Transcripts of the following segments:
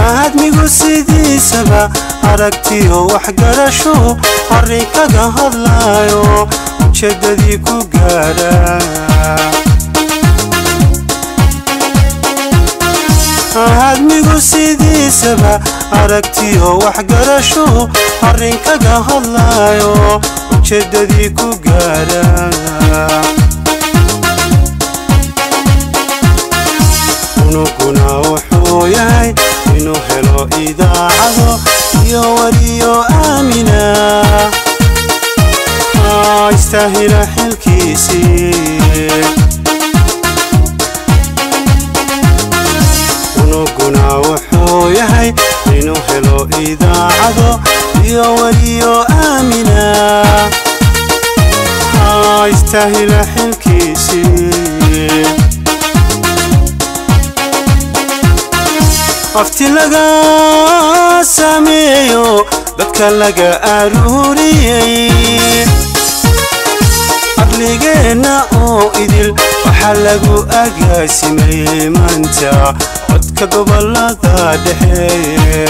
aadmigu sidiisaba aragtiyo waxgarasho arrin kaga hadlaayo ujeeddadii ku gaadha aadmigu sidiisaba aragtiyo waxgarasho arrin kaga hadlaayo ujeeddadii ku gaadha unuguna wuxuu yahay inuu helo idaacado iyo wariyo aamina istaahila xilkiisii unuguna wuxuu yahay inuu helo idaacado iyo wariyo aamina istaahila xilkiisii afti laga sameeyo dadka laga aruuriyey aqligeenna oo idil waxaa lagu agaasimay maanta codka gobolada dhexe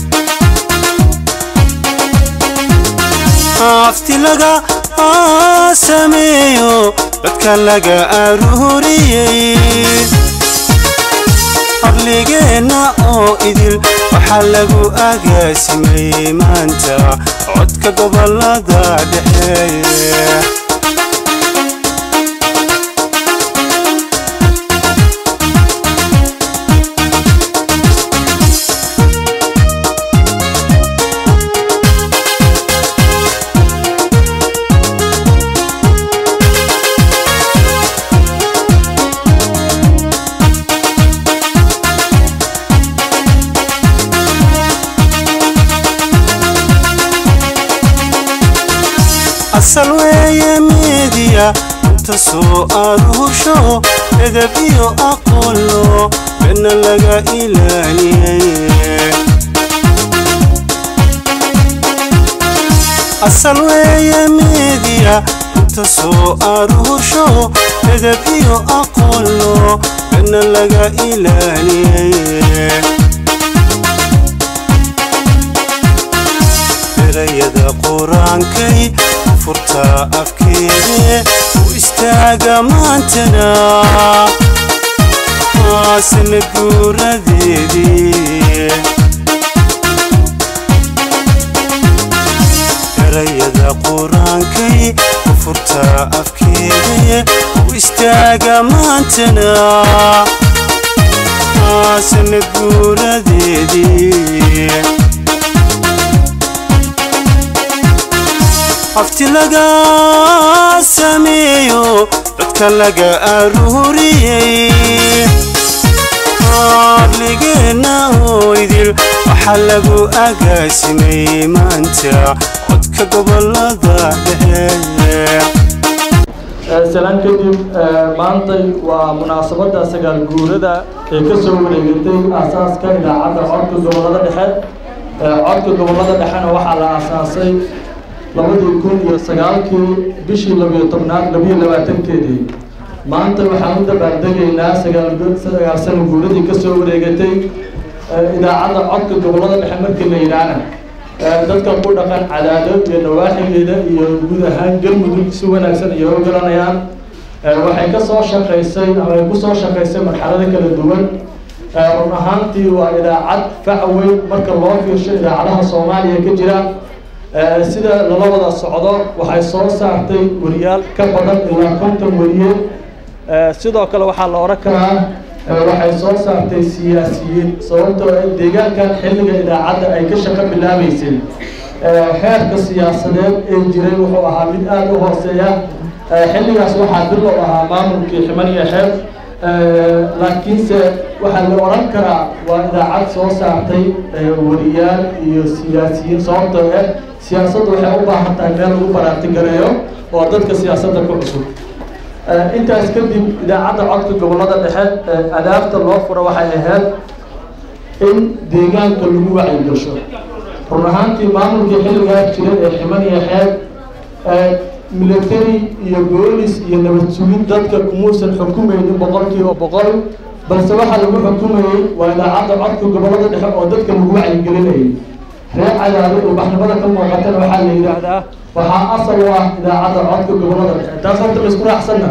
afti laga sameeyo dadka laga aruuriyey aqligeenna oo idil waxaa lagu agaasimay maanta codka gobolada dhexe asal weeye midiya inta soo aruusho edab iyo aqoonlo bedna laga ilaaliyey asal weeye midiya inta soo aruusho edab iyo aqoonlo bedna laga ilaaliyey erayada qur-aankay furta afkeede u istaaga maantana sanad guuradeedii erayada qur-aankay u furta afkeede u istaaga maantana sanad guuradeedii afti laga sameeyo dadka laga aruuriyey aqligeenna oo idil waxaa lagu agaasimay maanta codka gobolada dhexe salaan kadib maantay waa munaasabadda sagaal guurada ee ka soo wareegatay aasaaska idaacadda codka gobolada dhexe codka gobolada dhexena waxaa la aasaasay labadii kun iyo sagaalkii bishii labiyo tobnaad labiyo labaatankeedii maanta waxaan u dabaaldegaynaa sagaal sagaal sano guuradii ka soo wareegatay idaacadda codka gobolada dhexe markii la yidhaahna dadka ku dhaqan cadaado iyo nawaaxigeeda iyo guud ahaan galmudug si wanaagsan iyo u garanayaan waxay ka soo shaqaysay ama ay ku soo shaqaysay marxalado kala duwan run ahaantii waa idaacad fac weyn marka loo fiirsho idaacadaha soomaaliya ka jira sida lala wada socdo waxay soo saartay wariyaal ka badan ilaa konton wariye sidoo kale waxaa la odhan karaa waxay soo saartay siyaasiyiin sababtoo deegaankan xilliga idaacadda ay ka shaqo bilaabeysay heerka siyaasadeed ee jiray wuxuu ahaa mid aada u hooseeya xilligaas waxaa bilow ahaa maamulkii ximaniya xeeb laakiinse waxaa la odhan karaa waa idaacad soo saartay wariyaal iyo siyaasiyiin sababtoo ah siyaasaddu waxay u baahan tahay meel lagu baraartigareeyo oo dadka siyaasadda ku cusub intaas kadib idaacadda codka gobolada dhexe adaabta loo furo waxay ahayd in deegaanka lagu wacyigasho run ahaantii maamulkii xilligaa jiray ee ximaniya xeeb military iyo boolis iyo nabad sugid dadka kumuusan xukumaynin boqolkiiba boqol balse waxaa lagu xukumayey waa idaacadda codka gobollada dhexe oo dadka lagu wacyigelinayay reer cadaado oo baxnimada ka muuqatana waxaa la yidhaahdaa waxaa asal u ah idaacadda codka gobollada dhexe taas horta laisku raacsanna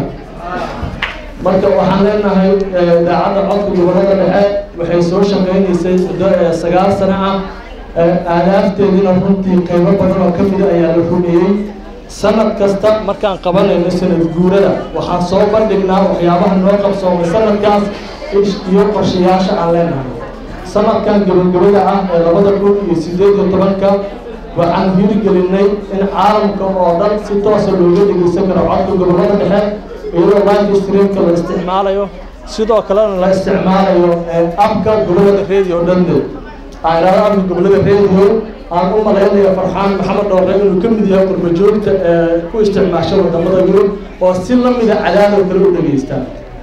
marka waxaan leenahay idaacadda codka gobollada dhexe waxay soo shaqaynaysay muddo sagaal sano ah aadaafteediina runtii qaybo badan oo ka mida ayaa la rumeeyey sanad kasta markaan qabanayno sanad guurada waxaan soo bandhignaa waxyaabaha noo qabsoomay sanadkaas iyo qorshayaasha aan leenahay sanadkan gabagabada ah ee labada kun iyo sideed iyo tobanka waxaan hirgelinay in caalamka oo dhan si toosa looga dhegeysan karo codka gobollada dhexe iyadoo live streamka la isticmaalayo sidoo kalena la isticmaalayo abka gobollada radio dhanne airaada abka gobollada radio aan u malaynayo farxaan maxamed dhoore inuu ka mid yahay qurbajoogta ee ku isticmaasha wadamada yurub oo si lamida cadaadoo kale u dhegeysta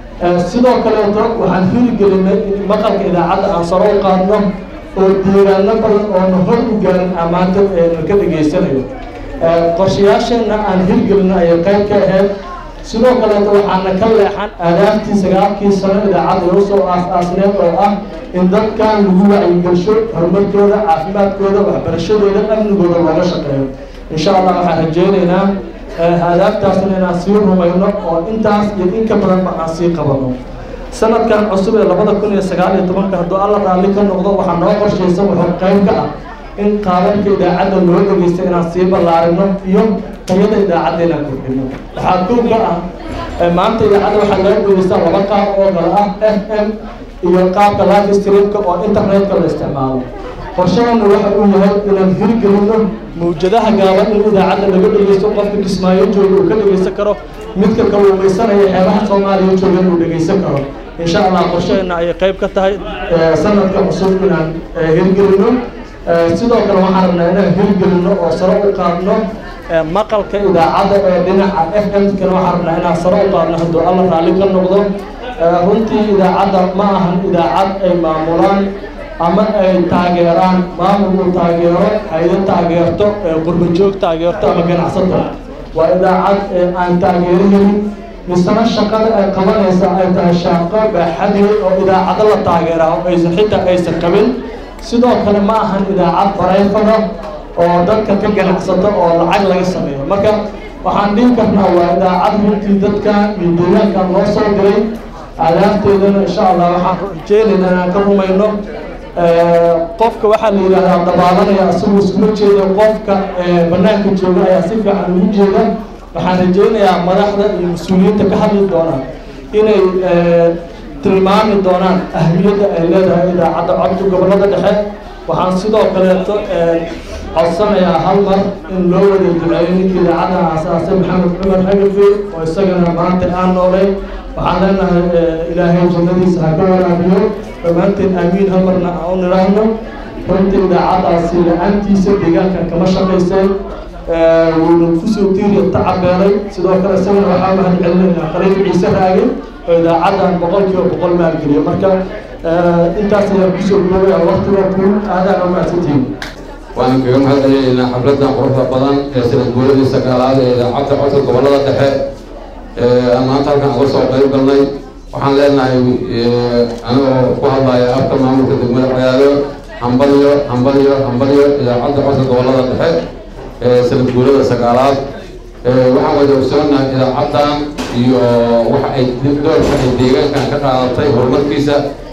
sidoo kaleeto waxaan hirgelinay in maqalka idaacadda aan saro u qaadno oo deegaano badan oona hor u gaarin amaanta na ka dhegeysanayo qorshayaasheenna aan hirgelino ayay qayb ka ahayd sidoo kaleeto waxaana ka leexan aadaabtii sagaalkii sano idaacadda loo soo aas-aasneed oo ah in dadkan lagu wacyigelsho horumarkooda caafimaadkooda waxbarashadooda amnigooda looga shaqeeyo insha allah waxaan rajeyneynaa aadaabtaasna inaan sii rumayno oo intaas iyo in ka badanba aan sii qabano sanadkan cusub ee labada kun iyo sagaal iyo tobanka hadduu alla raalli ka noqdo waxaa noo qorshaysan wuxuu qayb ka ah in qaababka idaacadda loo dhegeysta inaan sii ballaarino iyo tayada idaacadda inaan kordhino waxaa kow ka ah maanta idaacadda waxaa laga dhegeystaa laba qaab oo kale ah f m iyo qaabka live streamka oo internetka la isticmaalo qorshaheena waxa uu yahay inaan hirgelino mawjadaha gaaban in idaacadda laga dhegeysto qofka kismaayo jooga uu ka dhegeysan karo midka kalluumaysanaya xeebaha soomaaliya jooga inuu dhegeysan karo insha allah qorshaheena ayay qayb ka tahay sanadka cusub inaan hirgelino sidoo kale waxaan rabnaa inaan hirgelino oo saro u qaadno maqalka idaacadda ee dhinaca f m kana waxaan rabnaa inaan saro u qaadno hadduu alla raalli ka noqdo runtii idaacadda ma ahan idaacad ay maamulaan ama ay taageeraan maamul uu taageero haydo taageerto qurbajoog taageerto ama ganacsato waa idaacad aan taageero helin misana shaqada ay qabanaysa ay tahay shaaqo baaxadii oo idaacado la taageeraa oo aysan xitaa aysan qabin sidoo kale ma ahan idaacad barayfada oo dadka ka ganacsato oo lacag laga sameeyo marka waxaan dhihi karnaa waa idaacad runtii dadka iyo deegaanka loo soo diray aadaafteedana insha allah waxaan rajeynaynaa inaan ka rumayno qofka waxaa la yidhahdaa dabaalanaya isagoo iskuma jeeda qofka banaanka jooga ayaa si fiican ugu jeeda waxaan rajeynayaa madaxda iyo mas-uuliyiinta ka hadli doonaan inay tilmaami doonaan ahmiyadda ay leedahay idaacadda codka gobollada dhexe waxaan sidoo kaleeto codsanayaa hal mar in loo wada duceeyo ninkii idaacadda aasaasay maxamed cumar hagafi oo isagana maanta aan noolay waxaan leenahay ilaahay jannadiisa ha ka waraabiyo dhammaanteen aamiin hal marna aan u nidhaahno runtii idaacaddaasi la-aantiisa deegaankan kama shaqayseen wuuna kusoo tiiriya tacabeelay sidoo kale isagana waxaa mahad celinaynaa qaliif ciise raage oo idaacaddan boqol kiiba boqol maalgeliyo marka intaas ayaan kusoo goobaya waqtiga ku aadaan u mahadsantihiin waan kaga mahad celinaynaa xafladan quruxda badan ee sanad guuradii sagaalaad ee idaacadda codka gobollada dhexe aan maanta halkan uga soo qayb galnay waxaan leenahay anigoo ku hadlaya afka maamulka degmada cadaado hambaliyo hambaliyo hambaliyo idaacadda codka gobollada dhexe ee sanad guurada sagaalaad waxaan wada ogsoonahay idaacaddan iyo waxa ay doorka ay deegaankan ka qaadatay horumarkiisa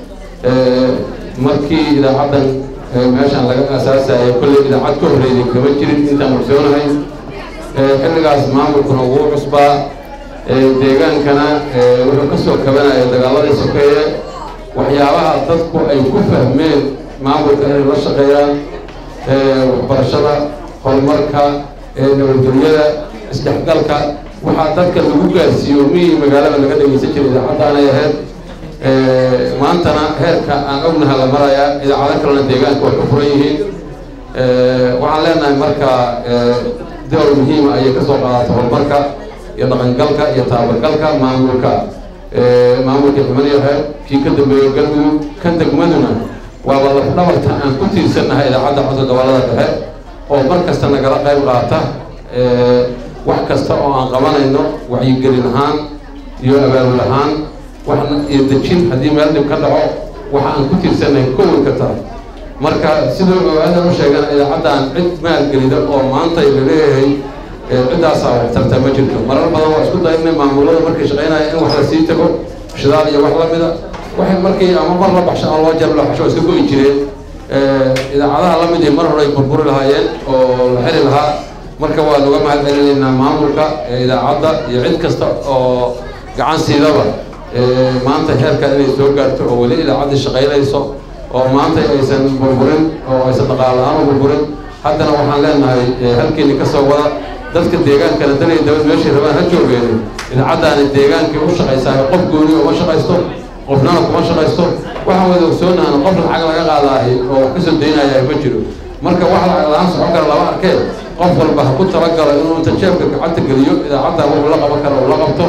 markii idaacaddan meeshaan laga asaasaya kolley idaacad ka horreeyay kama jirin intaan ogsoonahay xilligaas maamulkuna wuu cusbaa deegaankana wuxuu ka soo kabanaya dagaaladii sokeeye waxyaabaha dadku ay ku fahmeen maamulka inay la shaqeeyaan waxbarashada horumarka nabadgelyada isdhexgalka waxaa dadka lagu gaarsiiyo miyii magaalada laga dhegeysan jiray idaacaddaanay ahayd maantana heerka aan ognaha la marayaa idaacado kalena deegaanka way ka furan yihiin waxaan leenahay marka door muhiima ayay kasoo qaadata horumarka iyo dhaqangalka iyo taabagalka maamulka maamulka xumaniyahe kii ka dambeeyo galmudug kan degmaduna waaba lafdhabarta aan ku tiirsannahay idaacadda codka gobollada dhexe oo mar kasta nagala qayb qaata wax kasta oo aan qabanayno wacyigelin ahaan iyo abaabul ahaan waxna iyo dejin haddii meel dhib ka dhaco waxa aan ku tirsanahay koway ka tahay marka sidoo aadan u sheegana idaacaddan cid maalgelida oo maanta la leeyahay ciddaasaa waxtarta ma jirto marar badan waa isku daynay maamulada markay shaqaynaya in wax la sii tago shidaal iyo wax la mida waxay markii ama mar la baxsho ama loo jar la baxsho iska go'i jireen idaacadaha la mid iyo mar hore ay burburi lahaayeen oo la xiri lahaa marka waa laga mahad celinaynaa maamulka idaacadda iyo cid kasta oo gacan siidaba maanta heerka inay soo gaarto oo weli idaacaddii shaqaynayso oo maanta aysan burburin oo aysan dhaqaal la-aan u burburin haddana waxaan leenahay halkeeni ka soo wada dadka deegaankana danay dabad meeshay rabaan ha joogeen idaacaddaani deegaankii u shaqaysaa qof gooni uma shaqaysto qofnana kuma shaqaysto waxaan wada ogsoonahan qof lacag laga qaadaahay oo kasoo daynaya ma jiro marka wax lacag la-aan socon kara lama arkee qof walba ha ku talagalo inuu inta jeebka gacanta geliyo idaacadda wuxuu la qaban kara uu la qabto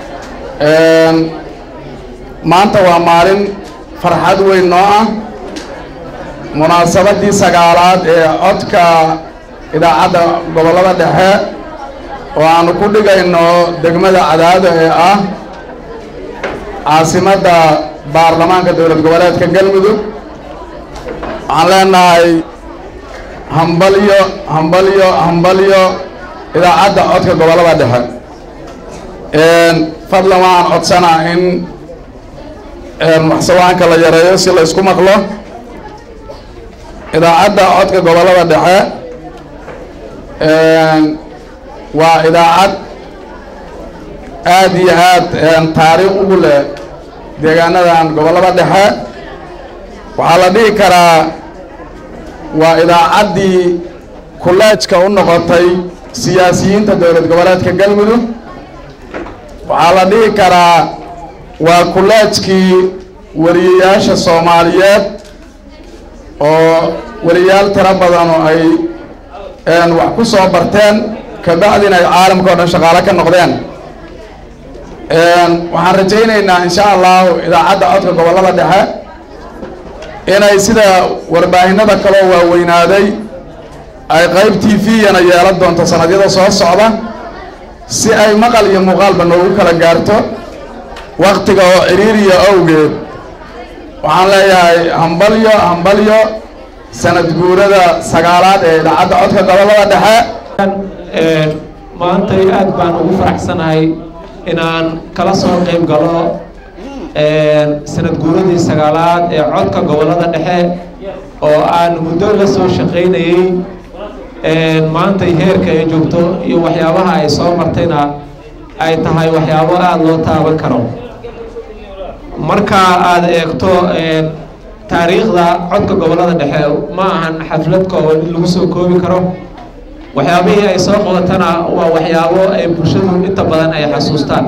maanta waa maalin farxad weyn noo ah munaasabadii sagaalaad ee codka idaacadda gobollada dhexe oo aanu ku dhigayno degmada cadaado ee ah caasimadda baarlamaanka dowlad goboleedka galmudug waxaan leenahay hambalyo hambalyo hambalyo idaacadda codka gobollada dhexe fadlan waxaan codsanaa in waxsawaanka la yareeyo si la isku maqlo idaacadda codka gobollada dhexe waa idaacad aad iyo aad taariikh ugu leh deegaanadan gobollada dhexe waxaa la dhihi karaa waa idaacaddii kuleejka u noqotay siyaasiyiinta dowlad goboleedka galmudug waxaa la dhihi karaa waa kuleejkii weliyayaasha soomaaliyeed oo weliyaal tiro badan oo ay wax ku soo barteen kabacdina ay caalamka o dhan shaqaalo ka noqdeen waxaan rajaynaynaa insha allahu idaacadda codka gobollada dhexe inay sida warbaahinada kaloo waaweynaaday ay qayb t v-yana yeelan doonto sanadyada soo socda si ay maqal iyo muuqaalba noogu kala gaarto waktiga oo ciriiriya awgeed waxaan leeyahay hambalyo hambalyo sanad guurada sagaalaad ee idaacadda codka gobollada dhexe maantay aad baan ugu faraxsanahay inaan kala soo qayb galo sanad guuradii sagaalaad ee codka gobollada dhexe oo aan muddo la soo shaqaynayey maantay heerka ay joogto iyo waxyaabaha ay soo martayna ay tahay waxyaabo aada loo taaban karo marka aada eegto taariikhda codka gobollada dhexe ma ahan xaflad kooban in lagu soo koobi karo waxyaabihii ay soo qabatana waa waxyaabo ay bulshadu inta badan ay xasuustaan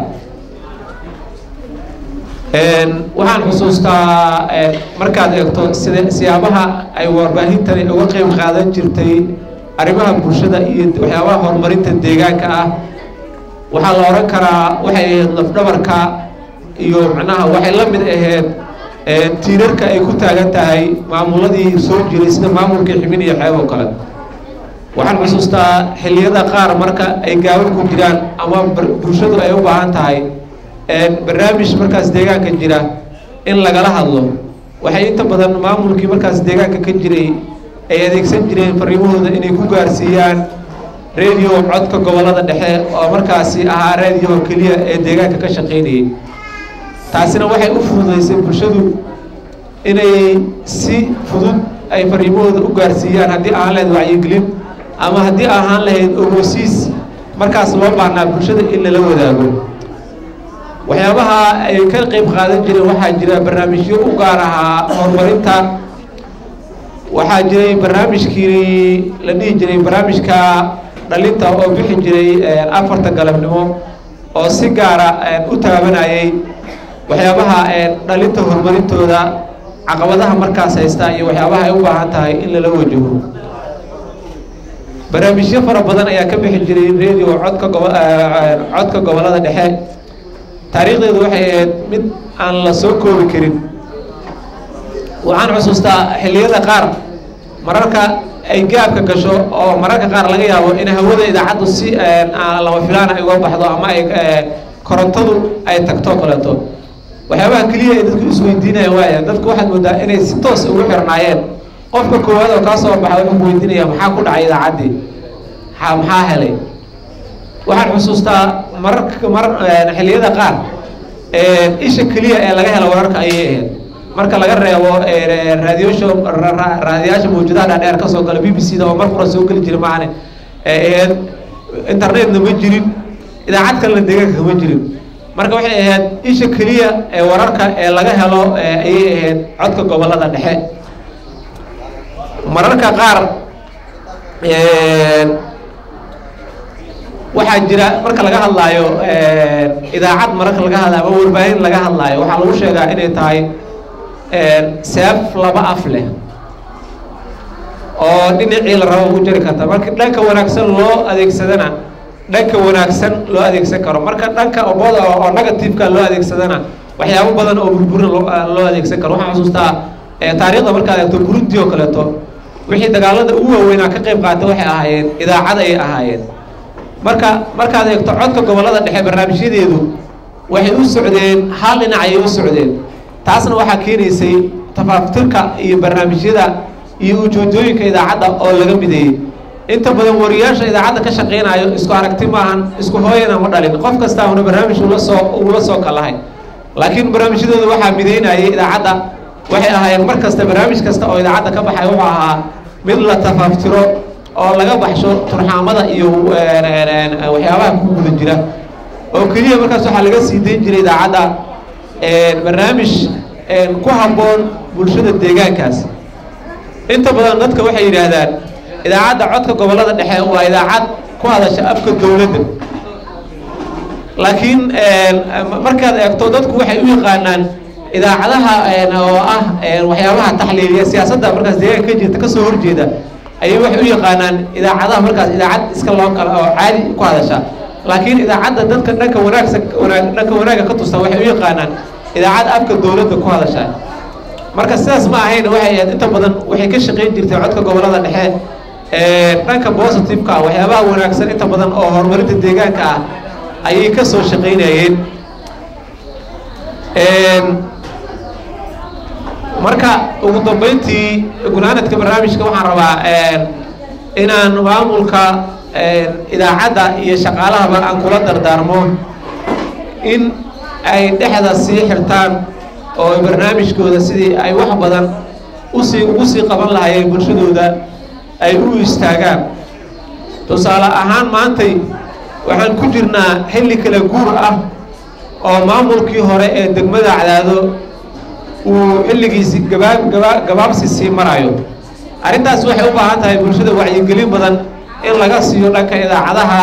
waxaan xusuustaa markaad eegto sida siyaabaha ay warbaahintani uga qeyb qaadan jirtay arrimaha bulshada iyo waxyaabaha horumarinta deegaanka ah waxaa la odhan karaa waxay ahayd lafdhabarka iyo macnaha waxay la mid ahayd tiirarka ay ku taagan tahay maamuladii soo jiray sida maamulkii xibin iyo xeeb oo kale waxaan xusuustaa xilliyada qaar marka ay gaaban ku jiraan ama bulshadu ay u baahan tahay barnaamij markaas deegaanka jira in lagala hadlo waxay inta badan maamulkii markaas deegaanka ka jiray ay adeegsan jireen fariimahooda inay ku gaarsiiyaan radio codka gobollada dhexe oo markaasi ahaa radio keliya ee deegaanka ka shaqaynayay taasina waxay u fududaysay bulshadu inay si fudud ay fariimahooda u gaarsiiyaan haddii ahaan lahayd wacyigelin ama haddii ahaan lahayd ogosiis markaas loo baahnaa bulshada in lala wadaago waxyaabaha ay ka qayb qaadan jireen waxaa jira barnaamijyo u gaar ahaa horumarinta waxaa jiray barnaamijkii la dhihi jiray barnaamijka dhalinta oo bixi jiray afarta galabnimo oo si gaara u taabanayay waxyaabaha dhalinta horumarintooda caqabadaha markaas haysta iyo waxyaabaha ay u baahan tahay in lala wajaho barnaamijyo fara badan ayaa ka bixi jiray radio codka gobo codka gobollada dhexe taariikhdeedu waxay ahayd mid aan la soo koobi karin waxaan xusuustaa xilliyada qaar mararka ay gaabka gasho oo mararka qaar laga yaabo in hawada idaacaddu si lama filaan ay uga baxdo ama ay korontadu ay tagto kaleeto waxyaabaha keliya ay dadku isweydiinaya waaya dadku waxaad moodaa inay si toos ugu xirnaayeen qofka koowaad oo kaa soo baxa wuxuu weydiinaya maxaa ku dhacay idaacaddii ha maxaa helay waxaan xusuustaa mararka mar xilliyada qaar isha keliya ee laga helo wararka ayay ahayd marka laga reebo raadiyosha raadiyaasha mawjadaha dhaadheer ka soo gala b b c da oo mar qura soo geli jira maahane ahayd internetna ma jirin idaacad kalena deegaanka kama jirin marka waxay ahayd isha keliya ee wararka ee laga helo ayay ahayd codka gobolada dhexe mararka qaar waxaa jira marka laga hadlaayo idaacad mararka laga hadlaayo ama warbaahin laga hadlaayo waxaa lagu sheegaa inay tahay seef laba af leh oo dhinacii la rabo ugu jari karta marka dhanka wanaagsan loo adeegsadana dhanka wanaagsan loo adeegsan karo marka dhanka oboda oo negativeka loo adeegsadana waxyaabo badan oo burburin loo adeegsan karo waxaan xusuustaa taariikhda markaad eegto burundi oo kaleeto wixii dagaalada ugu waaweynaa ka qayb qaata waxay ahaayeen idaacad ayay ahaayeen marka markaad eegto codka gobolada dhexe barnaamijyadeedu waxay u socdeen hal dhinac ayay u socdeen taasna waxaa keenaysay tafaaftirka iyo barnaamijyada iyo ujoojooyinka idaacadda oo laga mideeyey inta badan wariyaasha idaacadda ka shaqaynayo isku aragti maahan isku hooyana ma dhalin qof kasta una barnaamij ula soo ula soo kalahay laakiin barnaamijyadooda waxaa mideynayay idaacadda waxay ahaayeen mar kasta barnaamij kasta oo idaacadda ka baxay wuxuu ahaa mid la tafaaftiro oo laga baxsho turxaamada iyo waxyaabaha ku guda jira oo keliya markaas waxaa laga sii dayn jiray idaacadda barnaamij ku habboon bulshada deegaankaas inta badan dadka waxay yidhaahdaan idaacadda codka gobolada dhexe waa idaacad ku hadasha afka dowladda laakiin markaad eegto dadku waxay u yaqaanaan idaacadaha oo ah waxyaabaha taxliiliya siyaasadda markaas deegaanka ka jirta kasoo horjeeda ayay waxay u yaqaanaan idaacadaha markaas idaacad iska loo kala oo caadi ku hadasha laakiin idaacadda dadka dhanka wanaagsan wanaag dhanka wanaagga ka tusta waxay u yaqaanaan idaacad afka dowladda ku hadasha marka sidaas ma ahayn waxay ahayd inta badan waxay ka shaqayn jirtay codka gobolada dhexe dhanka positiveka ah waxyaabaha wanaagsan inta badan oo horumarinta deegaanka ah ayay ka soo shaqaynayeen marka ugu dambeyntii gunaanadka barnaamijka waxaan rabaa inaan maamulka idaacadda iyo shaqaalahaba aan kula dardaarmo in ay dhexda sii xirtaan oo barnaamijkooda sidii ay wax badan usii ugu sii qaban lahaayeen bulshadooda ay u istaagaan tusaale ahaan maantay waxaan ku jirnaa xilli kala guur ah oo maamulkii hore ee degmada cadaado uu xilligiisi gabaab gaba gabaabsi sii marayo arrintaas waxay u baahan tahay bulshada wacyigelin badan in laga siiyo dhanka idaacadaha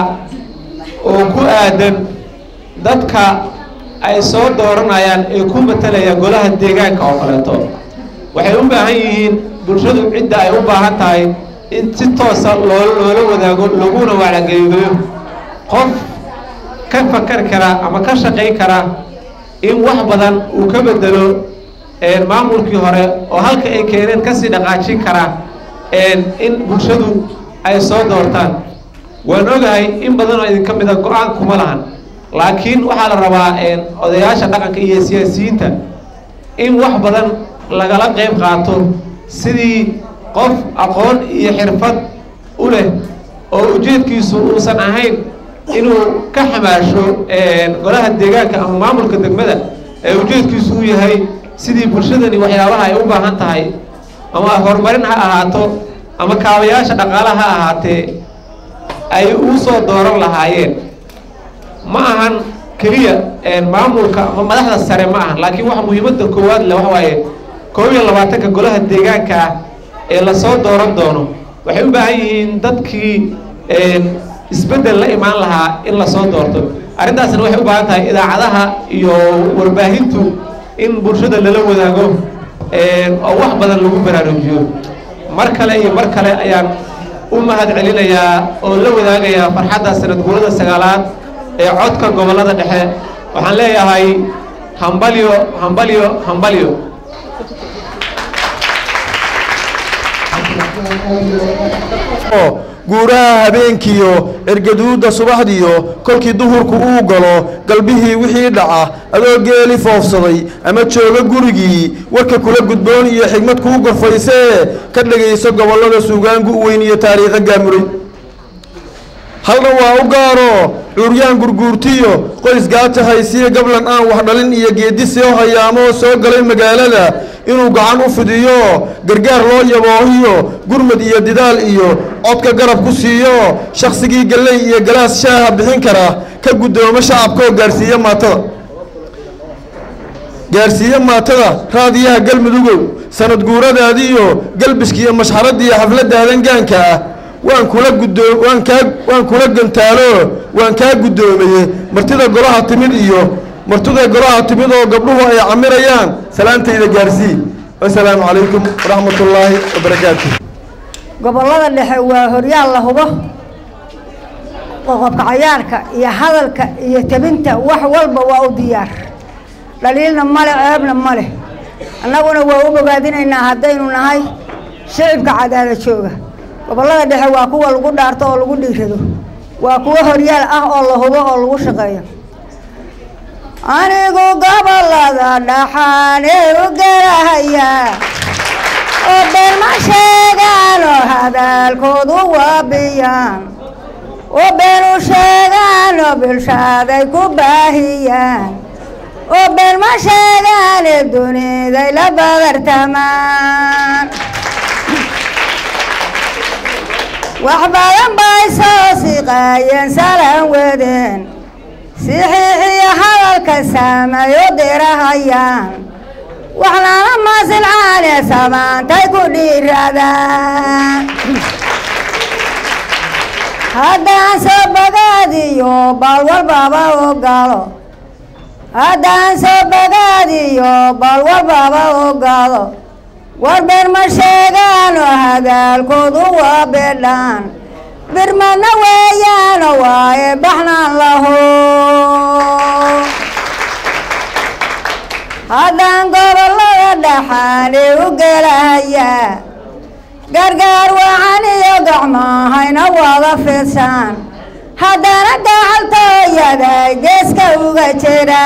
oo ku aadan dadka ay soo dooranayaan ee ku matalaya golaha deegaanka oo kaleeto waxay u baahan yihiin bulshadu cidda ay u baahan tahay in si toosa loo loola wadaago laguna wacageliyo qof ka fakar kara ama ka shaqayn kara in wax badan uu ka bedelo maamulkii hore oo halka ay keeneen kasii dhaqaajin kara in bulshadu ay soo doortaan waan ogahay in badan oo idinka mida go-aan kuma lahan laakiin waxaa la rabaa odayaasha dhaqanka iyo siyaasiyiinta in wax badan lagala qayb qaato sidii qof aqoon iyo xirfad u leh oo ujeedkiisu uusan ahayn inuu ka xamaasho golaha deegaanka ama maamulka degmada ee ujeedkiisu u yahay sidii bulshadani waxyaabaha ay u baahan tahay ama horumarin ha ahaato ama kaabayaasha dhaqaala ha ahaatee ay u soo dooran lahaayeen ma ahan keliya maamulka ama madaxda sare ma ahan laakiin waxa muhiimadda koowaad le waxa waaye koob iyo labaatanka golaha deegaanka ah ee lasoo dooran doono waxay u baahan yihiin dadkii isbeddel la imaan lahaa in lasoo doorto arrintaasna waxay u baahan tahay idaacadaha iyo warbaahintu in bulshada lala wadaago oo wax badan lagu baraarujiyo mar kale iyo mar kale ayaan u mahad celinayaa oo la wadaagayaa farxadda sanad guurada sagaalaad ee codka gobollada dhexe waxaan leeyahay hambalyo hambalyo hambalyo guuraha habeenkiyo cirgaduudda subaxdiyo kolkii duhurku uu galo galbihii wixii dhaca adoo geeli foofsaday ama jooga gurigii warka kula gudboon iyo xigmad kuu gorfaysee ka dhegayso gobollada suugaangu u weyn iyo taariikha gaamuray halna waa u gaaro cuuryaan gurguurtiyo qoys gaata haysiya gablan aan wax dhalin iyo geedi soo hayaamoo soo galay magaalada inuu gacan u fidiyo gargaar loo yaboohiyo gurmad iyo didaal iyo codka garab ku siiyo shakhsigii galley iyo galaas shaaha bixin kara ka guddoomo shacabkaoo gaarsiiya maatada gaarsiiye maatada raadiyaha galmudugow sanad guuradaadiiyo galbiskiiyo mashxaradiiyo xafladaadan gaanka ah waan kula guddoo waan kaa waan kula gantaalo waan kaa guddoomaye martida golaha timid iyo martida golaha timid oo gabdhuhu ay camirayaan salaantayda gaarsii wasalaamu calaykum waraxmat ullaahi wabarakaatu gobollada dhexe waa horyaal la hubo qoqobka cayaarka iyo hadalka iyo tabinta wax walba waa u diyaar dhaliilna male ceebna male annaguna waa u bogaadinaynaa haddaynu nahay shicibka cadaala jooga gobollada dhexe waa kuwa lagu dhaarto oo lagu dhiirado waa kuwo horyaal ah oo la hubo oo lagu shaqeeyo anigu gobollada dhaxaane u garahaya oo beelma sheegaan oo hadaalkoodu waabiyaan oo beenu sheegaan oo bilshaaday ku baahiyaan oo beelma sheegaane duniday la badartamaan wax badan bay soo siqaayeen salaan wadeen sixiixiyo hadalka saamayo dirahayaan waxnaana maasilcaane samaantay ku dhiiradaan haddaan soo bogaadiyo bal walbaba ogalo haddaan soo bogaadiyo bal walbaba ogalo warbeer ma sheegaano hadaalkoodu waa bedhaan birmadna weeyaano waaye baxnaan laho haddaan gobollada dhaxaane u gelahayaa gargaar wacan iyo gacmaahayna wada fidsaan haddana gacaltooyaday geeska uga jira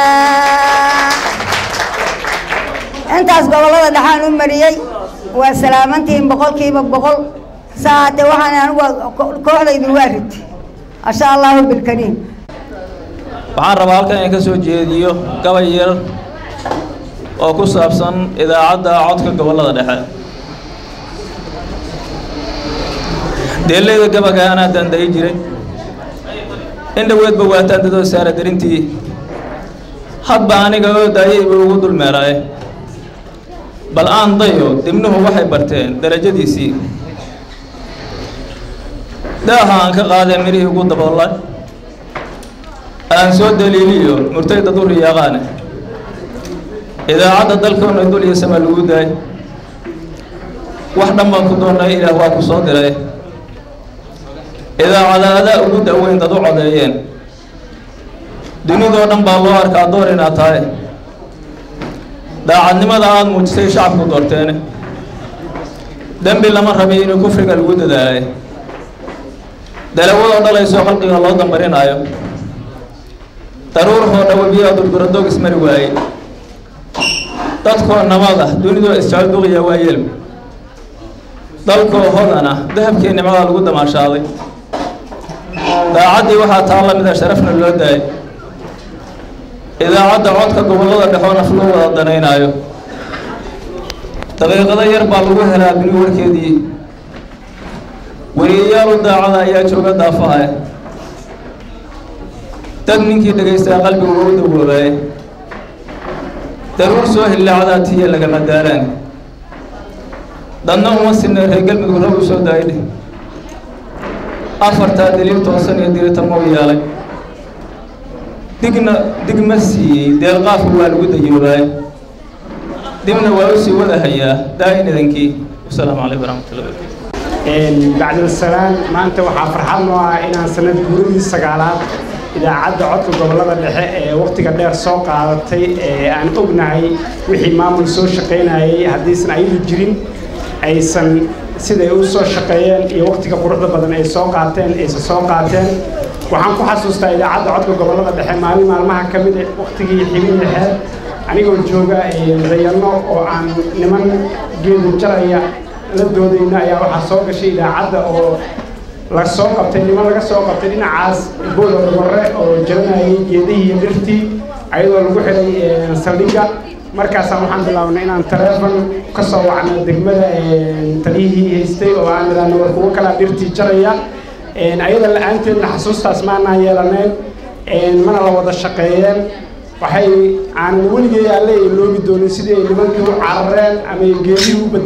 intaas gobollada dhaxaan u mariyey waa salaamantihiin boqolkiiba boqol saate waxaan anigu kooxdaydu waa rid asha allahu bilkariim waxaan rabaa halkan in ka soo jeediyo gabay yar oo ku saabsan idaacadda codka gobollada dhexe deeleyda gabaga anaa dandayi jiray in dhoweedba waataan dadoo saara darintii hadba aniga oo daayayba ugu dulmeeraaye bal aan dayo dibnuhu waxay barteen darajadiisii daaha aan ka qaadee midhihii ugu daboolan aan soo daliiliyo murtay dad u riyaaqaane idaacadda dalkoona dul iyo sama lagu daay wax dhan baan ku doonnay ilaah waa ku soo diray idaacadaada ugu daweyn dad u codeeyeen dunidoo dhan baa loo arkaa door inaad tahay daacadnimada aada muujisay shacabku doorteene dembi lama rabay inuu kufriga lagu dadaalay dalawadoo dhalaysoo khalqiga loo dambarinaayo daruurhoo dhawabiyaa durduradoog ismari waayey dadkoo nabad ah dunidoo isjecel duqiya waa yelm dalkoo hodan ah dahabkii nimcadaa lagu damaashaaday daacaddii waxaa taa la mida sharafna loo daayay idaacadda codka gobollada dhexoo naf loo wada danaynaayo daqiiqado yar baa lagu helaa bini warkeedii weriyayaal u daacada ayaa jooga daafaha dad ninkii dhagaystaa qalbigu waa u dawoobaye daruur soo hillaacdaa tiya lagama daaraan dadna uma sinna reer galmudug rag u soo daayidhe afartaa daliil toosan iyo diritamou yeelay digna dig ma siiyey deelqaafku waa lagu dayoobaay dibna waa u sii wada hayaa daa-in idankii wasalaamu calaykum waraxmatullahi wabarakatu bacdilsalaan maanta waxaa farxad noo ah inaan sanad guuradii sagaalaad idaacadda codka gobollada dhexe ee wakhtiga dheer soo qaadatay ee aan ognahay wixii maamul soo shaqaynayay haddiisan ayadu jirin aysan siday u soo shaqeeyeen iyo waqtiga quruxda badan ay soo qaateen aysan soo qaateen waxaan ku xasuustaa idaacadda codka gobollada dhexe maalin maalmaha ka mid ah waqtigii xibin dhexeed anigoo jooga dayano oo aan niman geedu jaraya la doodayna ayaa waxaa soo gashay idaacadda oo la soo qabtay niman laga soo qabtay dhinacaas booda warre oo jaranayay geedihii iyo dhirtii ayadoo lagu xidhay saldhigga markaasaan waxaan bilaabnay inaan taleefon ka soo wacno degmada taliyihii haystay oo aan idhaahno war kuwo kalaa dhirtii jaraya ayada la-aanteedna xasuustaas maanaan yeelaneen mana la wada shaqeeyeen waxay aanan weligay alle ay loogi doonin sidii ay nimankii u carareen ama ay geedihii u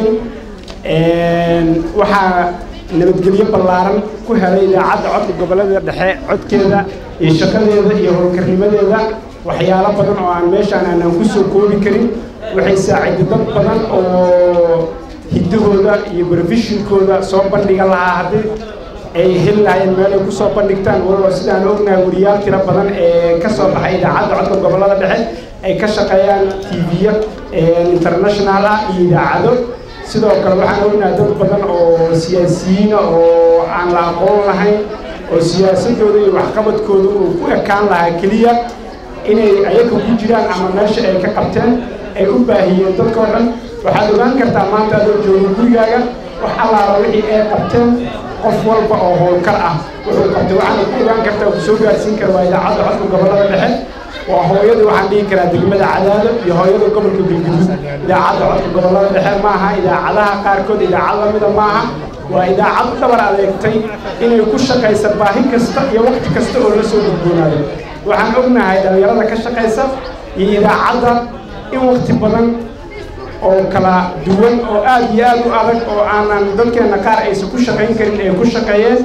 badbaadeen waxaa nabadgelyo ballaaran ku helay idaacadda codka gobollada dhexe codkeeda iyo shaqadeeda iyo howlkarnimadeeda waxyaalo badan oo aan meeshaan aanan ku soo koobi karin waxay saaciday dad badan oo hiddahooda iyo brofeshinkooda soo bandhiga lahaa haddii ay heli lahaayeen meel ay kusoo bandhigtaan walow sidaan ognahay wariyaal tiro badan ee ka soo baxay idaacadda codka gobollada dhexe ay ka shaqeeyaan tv-ya international ah iyo idaacado sidoo kale waxaan ognahay dad badan oo siyaasiyiina oo aan la aqoon lahayn oo siyaasadooda iyo waxqabadkooda uu ku ekaan lahaa keliya inay ayaga ku jiraan ama meesha ay ka qabteen ay u baahiyeen dadkao dhan waxaad ogaan kartaa maanta adoo jooga gurigaaga wax allaala wixii ay qabteen qof walba oo howlkar ah wuxuu qabtay waxaana ku ogaan kartaa ku soo gaarsiin kara waa idaacadda codka gobollada dhexe waa hooyadii waxaan dhihi karaa degmada cadaado iyo hooyada gobolka galguduud idaacadda codka gobollada dhexe maaha idaacadaha qaarkood idaacad lamida maaha waa idaacad u dhabar adeegtay inay ku shaqaysa baahi kasta iyo waqti kasta oo la soo gudboonaado waxaan ognahay dhallinyarada ka shaqaysa iyo idaacadda in waqti badan oo kala duwan oo aad iyo aad u adag oo aanan dadkeenna qaar aysan ku shaqayn karin ay ku shaqeeyeen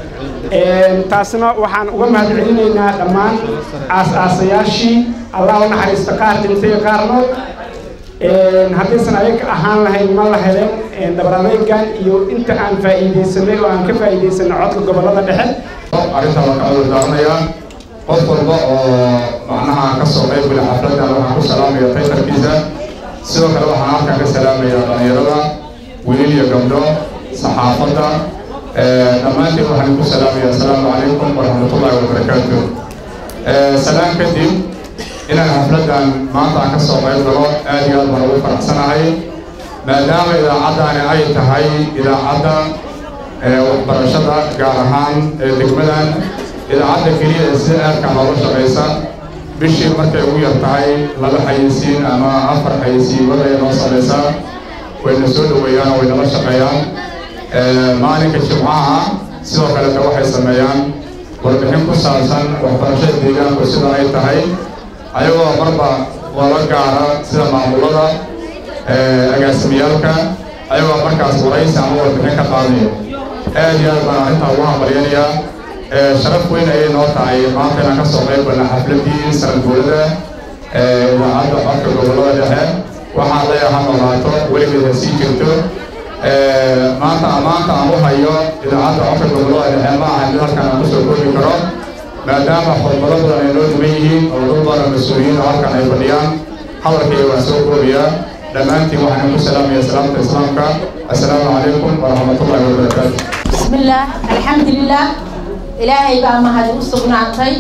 taasna waxaan uga mahad celinaynaa dhammaan aas-aasayaashii allah u naxariista qaar dhintay qaarnood haddaysan ayaga ahaan lahayn ma la heleen dhabar adeygan iyo inta aan faa'iidaysanay oo aan ka faa'iidaysanay codka gobollada dhexe arrinta waa ka cudurdaaranayaa qof walba oo macnaha ka soo qayb gala xafladdan waxaan ku salaamaya taytarkiisa sidoo kale waxaan halkan ka salaamaya dhallinyarada wiilil iyo gabdho saxaafadda dhammaantiin waxaan ku salaamaya asalaamu calaykum waraxmatullaahi wabarakaatu salaan kadib inaan xafladdan maanta aan ka soo qayb galo aad iyo aad baan ugu faraxsanahay maadaama idaacaddaani ay tahay idaacadda waxbarashada gaar ahaan degmadan idaacadda keliya ee sida aadka looga shaqaysa bishii markay ugu yar tahay laba xayeysiin ama afar xayeysiimada ay noo samaysaa wayna soo dhoweeyaan oo waynala shaqeeyaan maalinka jimcaha sidoo kaleta waxay sameeyaan warbixin ku saabsan waxbarashada deegaanku sida ay tahay ayagoo marba wala gaara sida maamulada agaasimiyaalka ayagoo markaas waraysi ama warbixin ka qaadaya aad iyo aad baan arrintaa ugu hambalyanayaa sharaf weyn ayay noo tahay maanta inaan ka soo qayb galna xafladii sanad guurada idaacadda codka gobollada dhexe waxaan leeyahay ha noolaato weligeed ha sii jirto maanta ammaanta aan u hayo idaacadda codka gobollada dhexe ma aha mid halkan aan kusoo koobi karo maadaama xurmado badan ay noo dhiman yihiin oo dad badan mas-uuliyiin oo halkan ay fadhiyaan hadalkayga waan soo koobayaa dhammaantiin waxaan ku salaamaya salaamta islaamka assalaamu calaykum waraxmatullaahi wabarakaatu بسم الله الحمد لله إلهي بقى ما هذا وسقناطي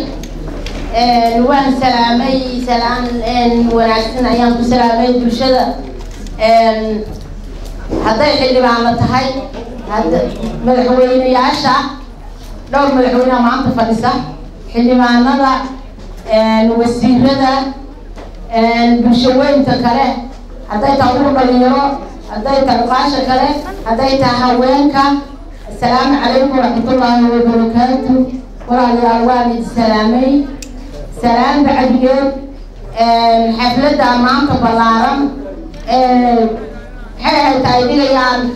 وان سلامي سلام ونعسن أيام سلامي بلشدة هذا اللي بعمل تهاي هذا مدحوين يعشى دور مدحوين ما عم تفلسة حلي ما نضع نوسير هذا بلشوين تكره هذا تعور بليرو هذا تعقاش كره هذا تهوينك السلام عليكم ورحمة الله وبركاته وعلى والد سلامي سلام بعد يوم حفلة أمام بلارم حيث تايدين يعني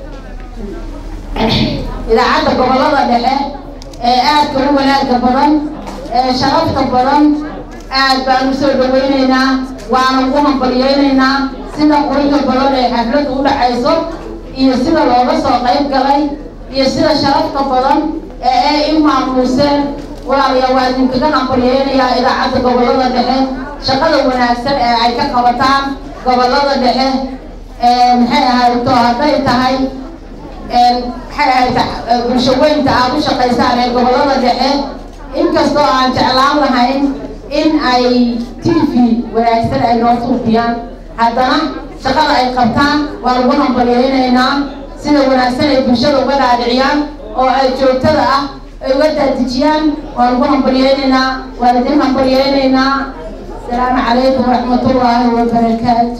إذا عاد قبلة دحى آد كل ولاد بدن شرفت بدن آد بانو سو دوينينا وأنا قوم بريينينا سيدا قرية بدن حفلة أولى عيسو iyo sida looga soo qayb galay iyo sida sharafta badan ee ay i maamuuseen walaalayaa waa idinkaga hambaryeynayaa idaacadda gobollada dhexe shaqada wanaagsan ee ay ka qabataan gobollada dhexe maxay ahayto hadday tahay maxay ahayta bulsho weynta aad u shaqaysaan ee gobollada dhexe inkastoo aan jeclaan lahayn in ay t v wanaagsan ay noo suufiyaan haddana shaqada ay qabtaan waan ugu hambalyaynaynaa sida wanaagsan ay bulshada uga dhaadhiciyaan oo ay joogtada ah ay uga daadejiyaan waan ugu hambalyaynaynaa waan idin hambalyaynaynaa asalaamu calaykum waraxmatullaahi wabarakaatu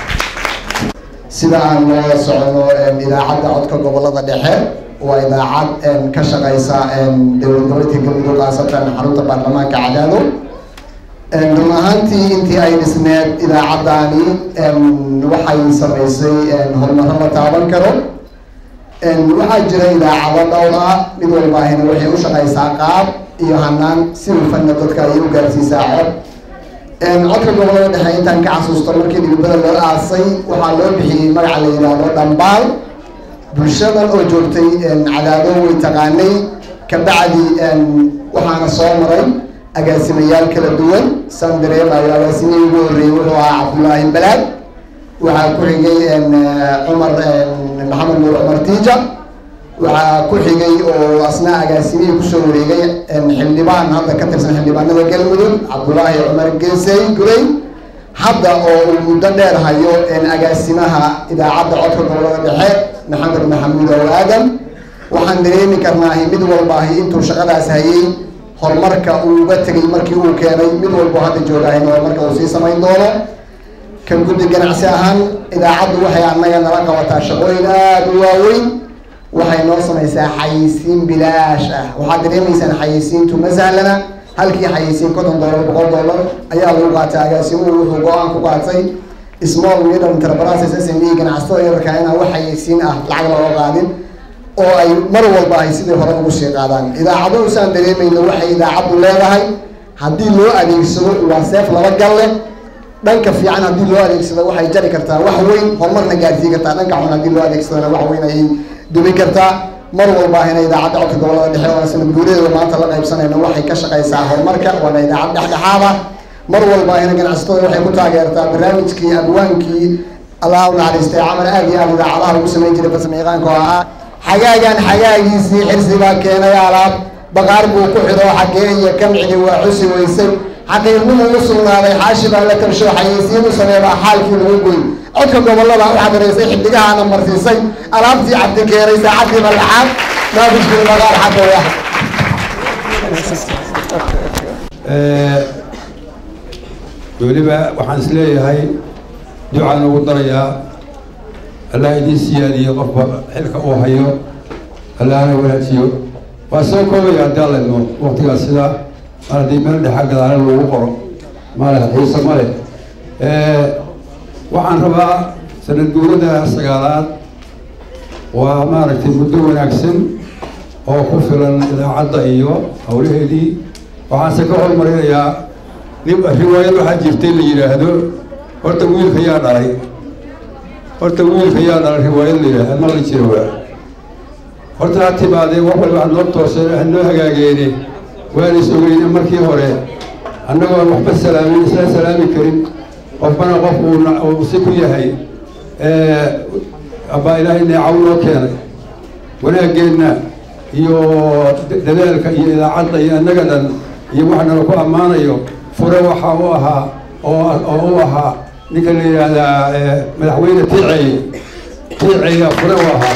sida aan la socono idaacadda codka gobolada dhexe waa idaacad ka shaqaysa dowlad goboleedka galmudug khaasatan xarunta baarlamaanka cadaado run ahaantii intii ay dhisneed idaacaddaani waxay samaysay horumaro la taaban karo waxaa jira idaacado dhowr ah mid walbaahina waxay u shaqaysaa qaab iyo hanaan si hufanna dadka ayay u gaarsiisaa cod codka gobolada dhexe intaan ka xasuusto markii dhibibada loo aasay waxaa loo bixiyey magaca la yidhaahdo dhambaal bulshadan oo joogtay cadaado way taqaanay kabacdi waxaana soo maray agaasimayaal kala duwan san dareemayo agaasimihii ugu horreeyey wuxuu ahaa cabdullaahi balaad waxaa ku xigay cumar maxamed nuur cumar tiija waxaa ku xigay oo asna agaasimihii kusoo wareegay xildhibaan hadda ka tirsan xildhibaanada galmudug cabdullaahi cumar geesey gurey hadda oo uu muddo dheer hayo agaasimaha idaacadda codka gobolada dhexe maxamed maxamuud ow aadam waxaan dareemi karnaahi mid walbaahi intuu shaqadaas hayay horumarka uu uga tegay markii uu keenay mid walbo hadda joogaahin horumarka uu sii samayn doono kan guddi ganacsi ahaan idaacaddu waxay annaga nala qabataa shaqooyin aada u waaweyn waxay noo samaysaa xayisiin bilaash ah waxaad dareemaysaan xayisiintu ma sahlana halkii xayisiin konton dollar boqol dollar ayaa lagu qaatay agaasimuhu wuxuu go-aan ku qaatay small middle enterprises s m e ganacsatada yararka inaan wax xayisiin ah lacag looga qaadin oo ay mar walba ay sidii hore ugu sii qaadaan idaacado usaan dareemayno waxay idaacaddu leedahay haddii loo adeegsado waa seef laba gal leh dhanka fiican haddii loo adeegsado waxay jari kartaa wax weyn horumarna gaarsiin kartaa dhanka xun haddii loo adeegsadona wax weyn ayay dumin kartaa mar walba ahina idaacadda codka gobolada dhexe oo sanad guuradeeda maanta la qaybsanayno waxay ka shaqaysaa horumarka waana idaacad dhexdhexaada mar walba ahina ganacsatada waxay ku taageertaa barnaamijkii abwaankii allah u naxariistay camal aad iyo aad idaacadaha lagu samayn jiray farsamayaqaanka oo ahaa xagaagan xagaagiisii xirsi baa keenay alaab baqaar buu ku xidho xagee iyo kamcidi waa xusi weysay xaqiiqnimu u sugnaaday xaashi baa la tarsho xayeysiin u sameebaa xaalkii lagu goy codka gobolada u xadiraysay xidigahaana marsiisay alaabtii cabdi keenay saacadii malaxaad naabijkii baqaar xagga wax weliba waxaan is leeyahay ducaan ugu darayaa allah idiin siyaadiyo qofba xilka uu hayo allahna wanaajiyo waa soo koobaya haddii alla idmo waqtigaas sidaa mar haddii meel dhexa gadaale lagu qoro male xiise male waxaan rabaa sanad guurada sagaalaad waa maaragtay muddo wanaagsan oo ku filan idaacadda iyo howlaheedii waxaanse ka hormarinayaa nin riwaayad waxaa jirtay la yidhaahdo horta wiilka yaa dhalay horta wiilka yaa dhalay riwaayad la yidhahdo ma la jiro waa horta ha timaadee wax walba hanoo tooseen hanoo hagaageene waan is ogeyne markii hore annagoon waxba salaamin isla salaami karin qofbana qof uu si ku yahay abbaa ilaahay neecaw noo keenay wanaaggeenna iyo dadaalka iyo idaacadda iyo annaga dhan iyo wax nala ku ammaanayo fure waxaa u ahaa oo u ahaa ninka la yidhaahdaa madaxweyne tiiceeye tiiceeya fure u ahaa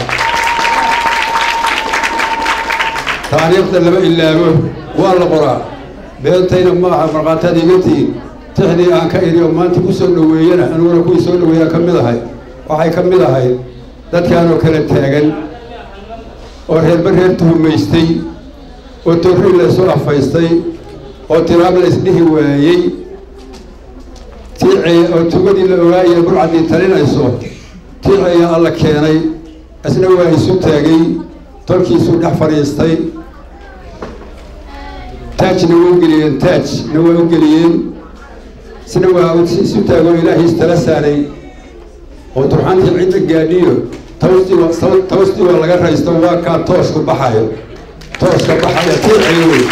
taariikhda lama ilaabo waa la qoraa beentayna ma aha markhaataad iga tihiin tixdii aan ka idhi oo maanta ku soo dhoweeyana aniguna kuwii soo dhoweeyaa ka mid ahay waxay ka mid ahayd dadkaanoo kala taagan oo reerba reer tuhumaystay oo torri la isu afaystay oo tiraab la isdhihi waayey tiiceeya oo tugadii la ogaayay burcaddii talinayso tiiceeya alla keenay isna waa isu taagay tolkiisuu dhex fadhiistay taajna waa u geliyeen taajna waa u geliyeen isna waa isu taagoo ilaahay istala saaray oo turxantii cidda gaadhiyo tawstii tawstii waa laga raysto waa kaa toosku baxayo tooska baxaya tiiceeya wey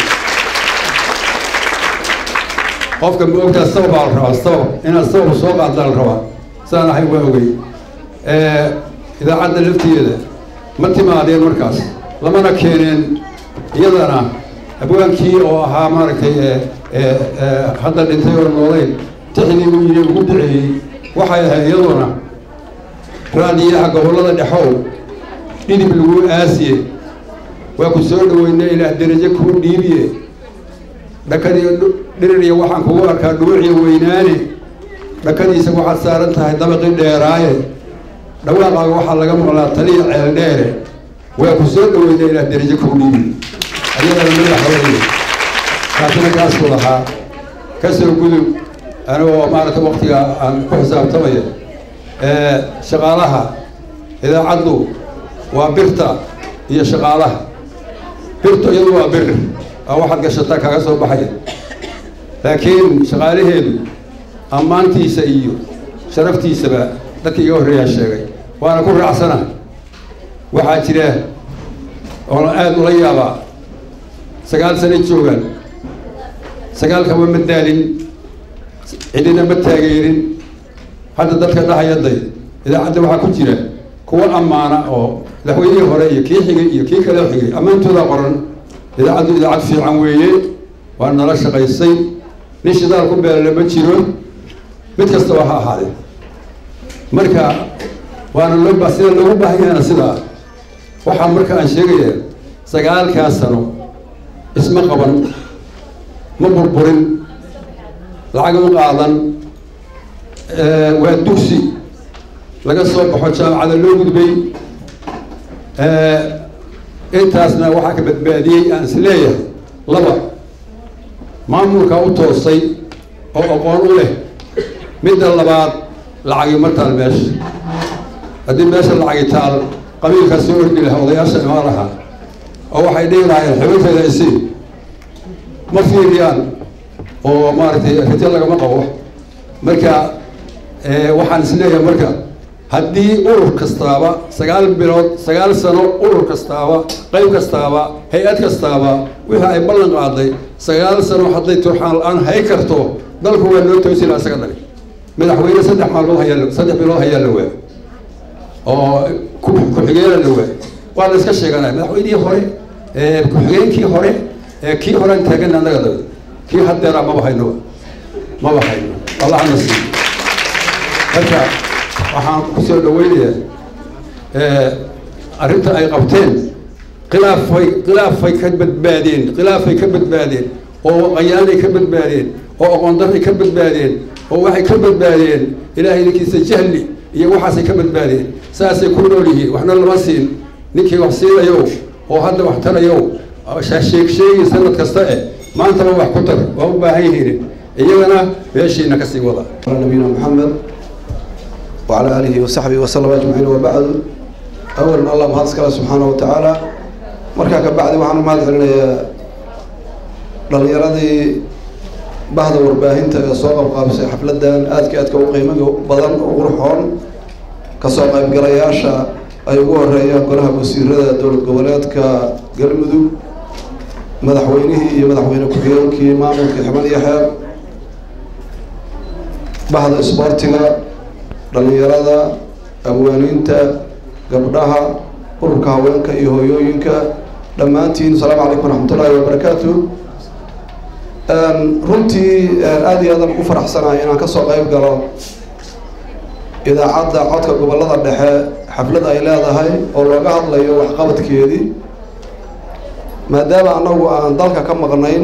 qofka ma ogtaa sababaa la rabaa sabab inaad sabab soo qaaddaa la rabaa saan ahay waa ogey idaacadda lafteeda ma timaadeen markaas lamana keeneen iyadana abwaankii oo ahaa maaragtay hadda dhintay oo noolayn tixdii uu yidhi ugu duceeyey waxay ahayd iyaduna raadiyaha gobollada dhexow dhidib lagu aasiye waa ku soo dhaweynay ilaah derajo kuu dhiibiye dhakadiyo dhiririya waxaan kugu arkaa dhuuciyo weynaane dhakadiisa waxaad saaran tahay dabaqii dheeraaye dhawaaqaaga waxaa laga maqlaa taliya ceel dheere waa ku soo dhaweynay ilaah derajo kuu dhiibiye ayadana madaxweyne kaasina kaasuu lahaa ka soo gudub anigoo maaragta waktiga aan ku xisaabtamaya shaqaalaha idaacaddu waa birta iyo shaqaalaha birtu iyadu waa bir aa waxaad gashataa kaga soo baxaya laakiin shaqaalaheedu ammaantiisa iyo sharaftiisaba dadka iga horreeyaa sheegay waana ku raacsana waxaa jira oona aada ula yaabaa sagaal sano joogaan sagaalkaba ma daalin cidina ma taageerin hadda dadka dhahayaday idaacadda waxaa ku jira kuwa ammaana oo madaxweynihii hore iyo kii xigay iyo kii kale xigay ammaantoodaa qoran idaacaddu idaacad fiican weeye waa nala shaqaysay nin shidaal ku beelale ma jiro mid kastaba ha ahaadee marka waana loo ba sida loogu baahan yahayna sidaa waxaa marka aan sheegaya sagaalkaas sano isma qaban ma burburin lacag ma qaadan waa dugsi laga soo baxo jaamacada loo gudbay intaasna waxaa ka badbaadiyey aan is leeyahay laba maamulkaa u toosay oo aqoon u leh midda labaad lacagi ma taal meesha haddii meesha lacagi taal qabiilkaa soo ordi lahaa odayaasha imaan lahaa oo waxay dhihi lahaayeen xibintayda isii ma fiiriyaan oo maaragtay rito lagama qabo marka waxaan is leeyahay marka haddii urur kastaaba sagaal bilood sagaal sano urur kastaaba qayb kastaaba hay-ad kastaaba wixii ay ballan qaaday sagaal sano hadday turxaan la-aan hay karto dalku waa noo toosi laha isaga dhali madaxweyne saddex maalmood hayaa saddex bilood hayaa la waa oo ku-xigeena la waa waa la iska sheeganaya madaxweynihii hore ku-xigeenkii hore kii horean taagan annaga dabe kii haddeera maba hayno maba hayno allahna siiyo marka waxaan kusoo dhaweynayaa arrinta ay qabteen khilaafay khilaafay ka badbaadeen khilaafay ka badbaadeen oo qayaanay ka badbaadeen oo aqoondaray ka badbaadeen oo waxay ka badbaadeen ilaahay idinkiisa jahli iyo waxaasay ka badbaadeen saasay ku nool yihiin waxna lama siin ninkii wax siinayow oo hadda wax tarayow sheeg sheegi sanad kasta eh maantaba wax ku tar waa u baahan yihiin iyagana meeshiina kasii wada nabiyina maxamed وعلى آله وصحبه وسلم أجمعين وبعد أولا الله مهد سكاله سبحانه وتعالى مركا كبعد وحنا مهد علينا dhalinyaradii bahda warbaahinta ee soo qabqaabisay xafladan aadka aadka u qiimo badan u qurxoon kasoo qaybgalayaasha ay ugu horeeyaan golaha wasiirada dowlad goboleedka galmudug madaxweynihii iyo madaxweyne ku-xigeenkii maamulka xibad iyo xeeb bahda isboortiga dhalinyarada abwaaniinta gabdhaha ururka haweenka iyo hooyooyinka dhammaantiin asalaamu calaykum waraxmatullaahi wabarakaatu runtii aada iyo aadan ugu faraxsanahay inaan kasoo qayb galo idaacadda codka gobollada dhexe xaflad ay leedahay oo looga hadlayo waxqabadkeedii maadaama annagu aan dalka ka maqnayn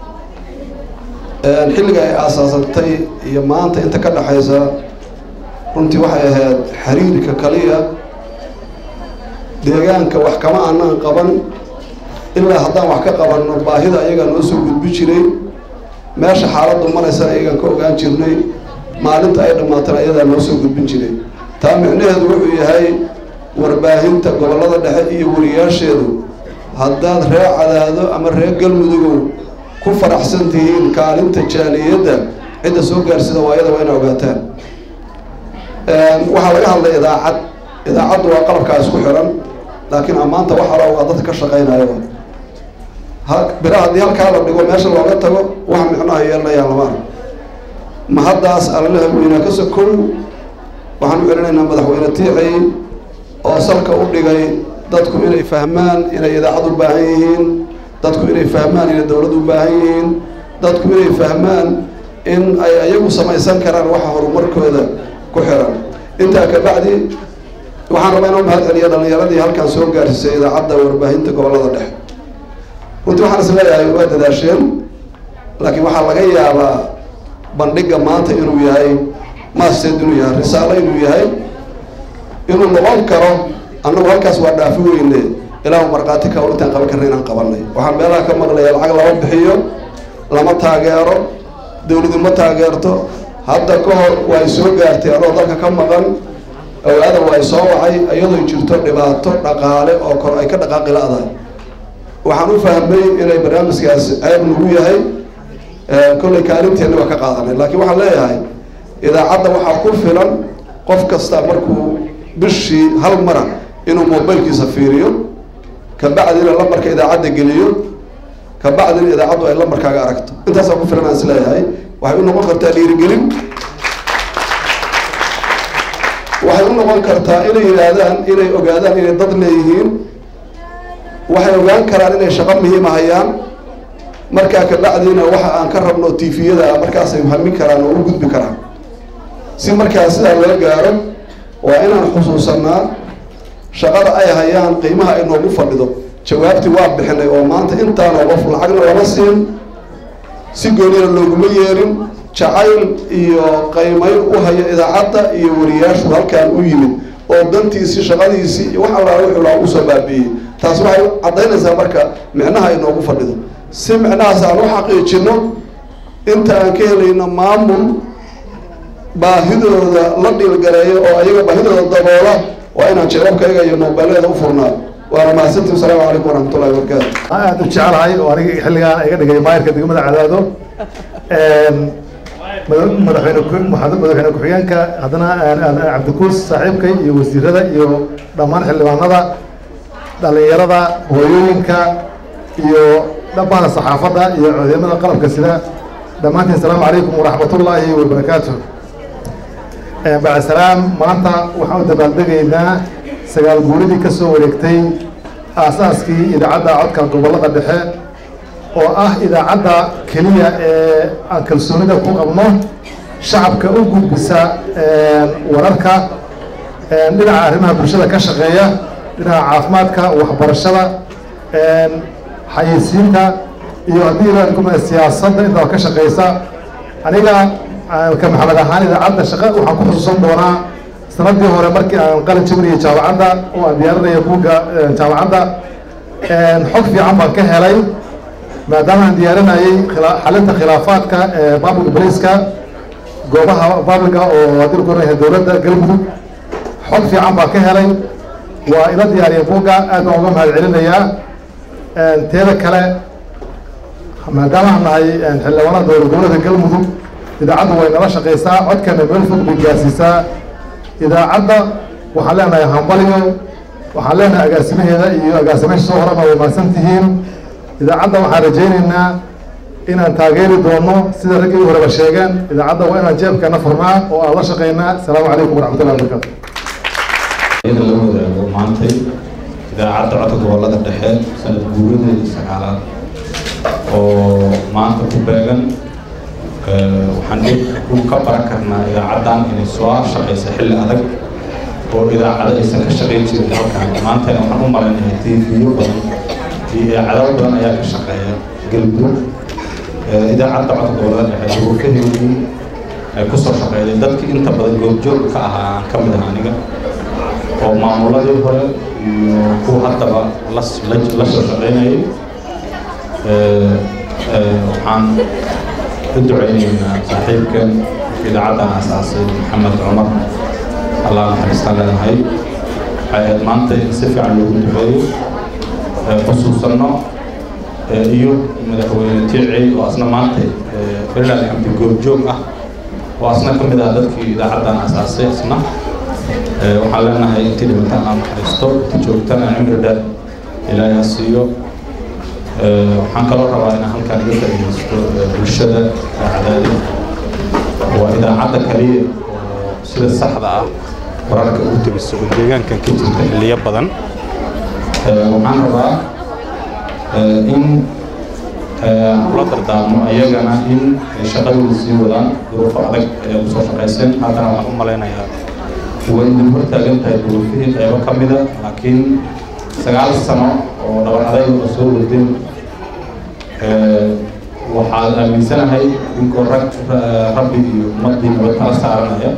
xilliga ay aasaasantay iyo maanta inta ka dhexaysa runtii waxay ahayd xiriirka kaliya deegaanka wax kama aanaan qaban ilaa haddaan wax ka qabanno baahida ayagaa noo soo gudbi jiray meesha xaaladdu maraysana ayagaan ka ogaan jirnay maalinta ay dhammaatana ayadaa noo soo gudbin jiray taa micnaheedu wuxuu yahay warbaahinta gobollada dhexe iyo wariyaasheedu haddaad ree cadaado ama ree galmudugow ku faraxsan tihiin kaalinta jaaliyadda cidda soo gaarsida waayada waa ina ogaataan waxaa laga hadlay idaacad idaacaddu waa qalabkaa isku xiran laakiin ammaanta waxala waa dadka ka shaqaynayo bira haddii halkaa la dhigo meesha looga tago wax micnaha yeelanayaan lama arag ma haddaas allalaha weynaa ka sokow waxaan u celinaynaa madaxweyne tiicay oo salka u dhigay dadku inay fahmaan inay idaacad u baahan yihiin dadku inay fahmaan inay dowlad u baahan yihiin dadku inay fahmaan in ay ayagu samaysan karaan waxa horumarkooda ku xiran intaa ka bacdi waxaan rabaa inuu mahad celiya dhallinyaradii halkan soo gaarsiisay idaacadda warbaahinta gobollada dhexe runtii waxaan is leeyahay waa dadaasheen laakiin waxaa laga yaabaa bandhigga maanta inuu yahay maasteed inuu yahay risaalo inuu yahay inuu noqon karo annagu halkaas waa dhaafi weyne ilaahu markhaati ka intaan qaban karna inaan qabanay waxaan meelaha ka maqlaya lacag lama bixiyo lama taageero dowladu ma taageerto hadda ka hor way soo gaartay anoo dalka ka maqan awaadan waa soo wacay iyadoo jirto dhibaato dhaqaale oo kor ay ka dhaqaaqi la-dahay waxaan u fahmay inay barnaamijkaas ceeb nagu yahay kollay kaalinteena waa ka qaadanay laakiin waxaan leeyahay idaacadda waxaa ku filan qof kasta markuu bishii hal mara inuu mobilkiisa fiiriyo kabacdina lambarka idaacadda geliyo kabacdina idaacaddu ay lambarkaaga aragto intaasaa ku filan aan is leeyahay waxay u noqon kartaa dhiirigelin waxay u noqon kartaa inay yidhaahdaan inay ogaadaan inay dad leeyihiin waxay ogaan karaan inay shaqo muhiima hayaan markaa kabacdiina waxa aan ka rabno tifiyada ah markaasay hamin karaan oo u gudbi karaan si markaa sidaa loo gaaro waa inaan xusuusanaa shaqada ay hayaan qiimaha ay noogu fadhido jawaabtii waa bixinay oo maanta intaanoo qof lacagna lama siin si goonina looguma yeerin jacayl iyo qaymayn u haya idaacadda iyo wariyaashu halkaan u yimid oo dantiisii shaqadiisii wax allaala wuxuu laha usoo baabi'iyey taas waxay caddaynaysaa marka micnaha ay noogu fadhido si micnahaas aan u xaqiijino inta aan ka helayno maamul baahidooda la dhiilgareeyo oo ayaga baahidooda daboola waa inaan jeebabkayga iyo moobileeda u furnaa waana mahadsantii wasalaamu calaykum waraxmatullahi wabarakaatu aad u jecelahay oo aniga xilligaan iga dhigay maayirka degmada cadaado madaxweyne madaxweyne ku-xigeenka haddana cabdikuus saaxiibkay iyo wasiirada iyo dhammaan xildhibaanada dhalinyarada hooyooyinka iyo dhammaan saxaafadda iyo ciidamada qalabka sida dhammaantiin asalaamu calaykum waraxmatullaahi wabarakaatu bacdisalaam maanta waxaan u dabaaldegaynaa sagaal guuridii ka soo wareegtay aasaaskii idaacadda codka gobollada dhexe oo ah idaacadda keliya ee aan kalsoonida ku qabno shacabka u gudbisa wararka dhinaca arrimaha bulshada ka shaqeeya dhinaca caafimaadka waxbarashada xayeysiinta iyo haddii la kuma siyaasadda intaba ka shaqeysa aniga ka maxamed ahaan idaacadda shaqa waxaan ku xusuusan doonaa sanadii hore markii aan qalin jabinayay jaamacadda oo aan diyaarinaya buugga jaamacadda xog fiican baan ka helay maadaama aan diyaarinayay xalinta khilaafaadka ee public police-ka goobaha publica oo haddii lagu oranyahay dowladda galmudug xog fiican baan ka helay waa ila diyaariya buugga aad baan uga mahad celinayaa teeda kale maadaama aan nahay xildhibaanada dowlad goboleedka galmudug idaacadda way nala shaqeysaa codkana meel fog bay gaarsiisaa idaacadda waxaan leenahay hambaliyo waxaan leenahay agaasimaheeda iyo agaasimaha soo horana way mahadsan tihiin idaacadda waxaan rajaynaynaa inaan taageeri doono sida raggii horeba sheegeen idaacadda waa inaan jeebkana furnaa oo aan la shaqeynaa asalaamu calaykum waraxmatullahi wabarakaatu iyada la wadaago maantay idaacadda codka gobollada dhexe sanad guuradeeda sagaalaad oo maanta ku beegan waxaan u ka baran karnaa idaacaddan inay soo shaqeysa xilli adag oo idaacado aysan ka shaqeyn jirin halkan maantana waxaan u malaynayaa tviyo badan iyo idaacado badan ayaa ka shaqeeya galmudug idaacadda codka gobollada dhexe duruufaheedii ay kusoo shaqeeyday dadkii inta badan goobjoog ka ahaa aan ka mid ah aniga oo maamuladii hore iyo kuwa haddaba la soo shaqeynayay waxaan u duceynaynaa saaxiibkan idaacaddan asaasay maxamed cumar allah naxariistaan leenahay waxay ahayd maanta in si fiican loogu duceeyo xusuusanno iyo madaxweyne tiici oo asna maanta farilaal xamdi goobjoog ah oo asna ka mid ah dadkii idaacaddan asaasay asna waxaan leenahay intii dhimataan aan naxariisto intii joogtana cimri dheer ilaahay ha siiyo waxaan kaloo rabaa inaan halkaan iga faa'iidaysto bulshada cadaadi waa idaacadda kaliya oo sida saxda ah wararka ugu tegiso oo deegaankan ka jirta xilliyo badan waxaan rabaa in kula dardaarmo ayagana in ay shaqadooda sii wadaan duruufo adag ayaa kusoo shaqayseen haddana waxaan u malaynayaa way idin hortaagan tahay duruufihii qaybo ka mida laakiin sagaal sano oo dhabar adayg oo soo wadeen waxaad aaminsanahay inkoo rag rabbi iyo ummaddii nabad kala saaranaya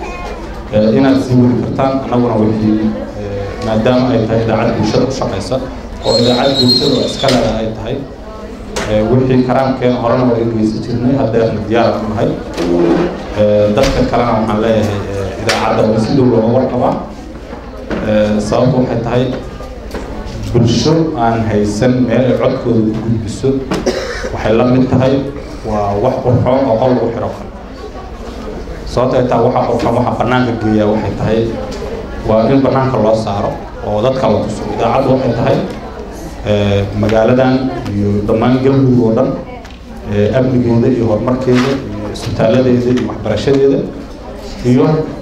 inaad sii wadi kartaan annaguna wixii maadaama ay tahay idaacad bulshada u shaqaysa oo idaacad bulshada oo iska leda ay tahay wixii karaamkeena horena waa geysan jirnay haddeerna diyaar u nahay dadka kalena waxaan leeyahay idaacadda waa si dhow looga warqabaa sababtu waxay tahay bulsho aan haysan meel ay codkooda ku gudbiso waxay la mid tahay waa wax qurxoon oo qol lagu xiro kale sababta ay tahay waxa qurxoon waxa bannaanka geeya waxay tahay waa in bannaanka loo saaro oo dadka la tuso idaacaddu waxay tahay magaaladan iyo dhammaan galmudug oo dhan amnigeeda iyo horumarkeeda iyo isbitaaladeeda iyo waxbarashadeeda iyo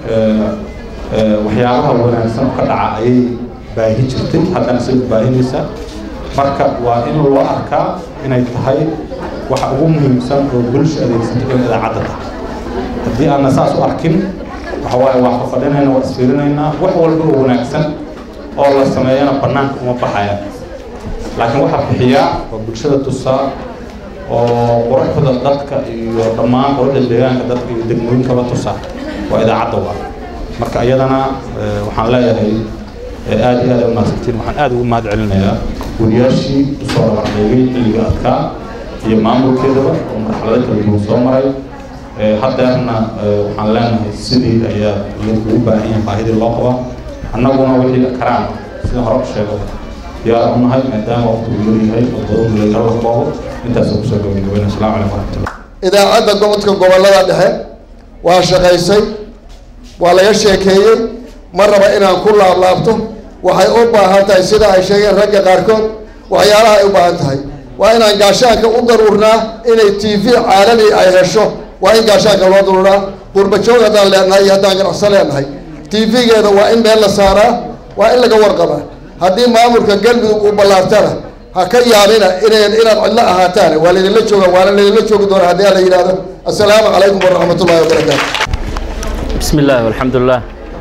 waxyaabaha wanaagsan oo ka dhaca ayay baahi jirtay haddana sida baahinaysa marka waa in loo arkaa inay tahay waxa ugu muhiimsan oo bulsha adeegsatay in idaacadda tahay haddii aanna saas u arkin waxa waaye waa fafadhinaynaa waa isfiirinaynaa wax walba oo wanaagsan oo la sameeyana bannaanka uma baxayaan laakiin waxaa bixiyaa waa bulshada tusaa oo quruxda dadka iyo dhammaan quruxda deegaanka dadka iyo degmooyinkaba tusaa waa idaacadda waa marka iyadana waxaan leeyahay aad iyo aad u mahadsantiin waxaan aad ugu mahad celinayaa wariyaashii usoo dhabardeegay xilliga adkaa iyo maamulkeedaba oo marxalado kala duwan soo maray haddeerna waxaan leenahay sidii ayaa idinkugu baahan yahay baahidii loo qabaa annaguna wixii karaan sida hore u sheegay diyaar u nahay maadaama waqtigu yaryahay oo badan leegalada boobo intaasoo kusoo gabagabayna asalaamu calaykum waraxmatullah idaacadda gobodka gobollada dhexe waa shaqaysay waa laga sheekeeyey ma raba inaan ku laablaabto waxay u baahan tahay sida ay sheegeen ragga qaarkood waxyaalaha ay u baahan tahay waa inaan gaashaanka u daruurnaa inay t v caalami ay hesho waa in gaashaanka loo daruuraa qurbajoog haddaan leenahay iyo haddaan ganacso leenahay t v-geeda waa in meel la saaraa waa in laga warqabaa haddii maamulka galmudug uu ballaartana ha ka yaabina inay inaad cidlo ahaataan waa laydinla jooga waana laydinla joogi doona haddii la yidhahdo assalaamu calaykum waraxmat ullahi wabarakaatu بسم الله والحمد لله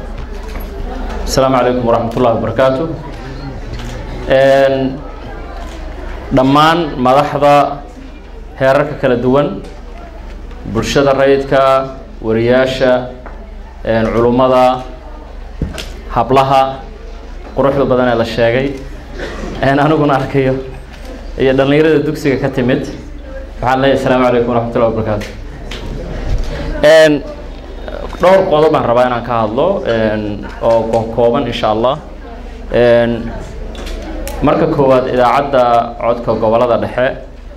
السلام عليكم ورحمة الله وبركاته dhammaan madaxda heerarka kala duwan bulshada rayidka wariyaasha culummada hablaha quruxda badan ee la sheegay aniguna arkayo iyo dhallinyarada dugsiga ka timid waxaan leeyahay asalaamu calaykum waraxmat ullahi wabarakaatu dhowr qodob baan rabaa inaan ka hadlo oo kooban insha allah marka koowaad idaacadda codka gobollada dhexe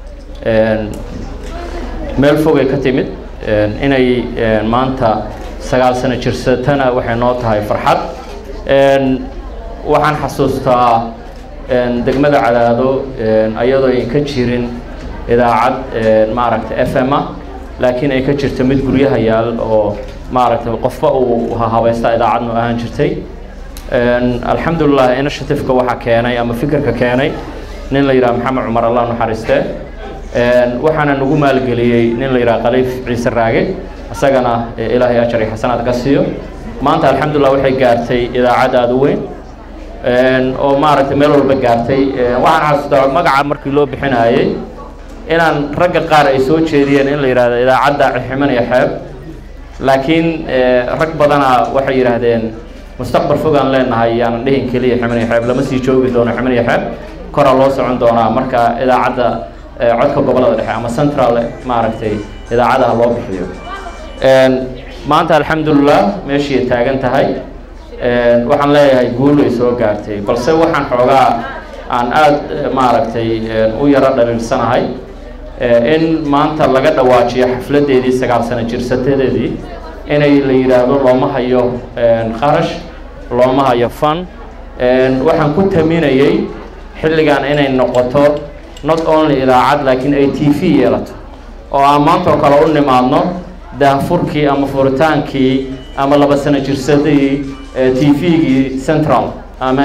meel fogay ka timid inay maanta sagaal sano jirsatana waxay noo tahay farxad waxaan xasuustaa degmada cadaado iyadoo ay ka jirin idaacad maaragta f m a laakiin ay ka jirto mid guryaha yaal oo maaragtay qofba uu habaysta idaacadnu ahaan jirtay alxamdulilah initiativeka waxaa keenay ama fikirka keenay nin la yidhaha maxamed cumar allah naxariiste waxaana nagu maalgeliyey nin la yidhaha khaliif ciise raage isagana ilaahay ajar iyo xasanaad ka siiyo maanta alxamdulilah waxay gaartay idaacad aada u weyn oo maaragtay meel walba gaartay waxaan xasuustaa magaca markii loo bixinayey inaan ragga qaar ay soo jeediyeen in la yidhahdo idaacadda ximan iyo xeeb laakiin rag badana waxay yidhaahdeen mustaqbal fogaan leenahay yaanan dhihin keliya ximan iyo xeeb lama sii joogi doono ximan iyo xeeb koraa loo socon doonaa marka idaacadda codka gobollada dhexe ama central maaragtay idaacadaha loo bixiyo maanta alxamdulilah meeshii taagan tahay waxaan leeyahay guul ay soo gaartay balse waxaan xoogaa aan aada maaragtay u yaro dhaliilsanahay in maanta laga dhawaajiyo xafladeedii sagaal sano jirsadeedii inay la yidhaahdo looma hayo qarash looma hayo fan waxaan ku taminayey xilligan inay noqoto not only idaacad laakiin ay t v yeelato oo aan maanta oo kale u nimaadno daahfurkii ama furitaankii ama laba sano jirsadii t v-gii central ama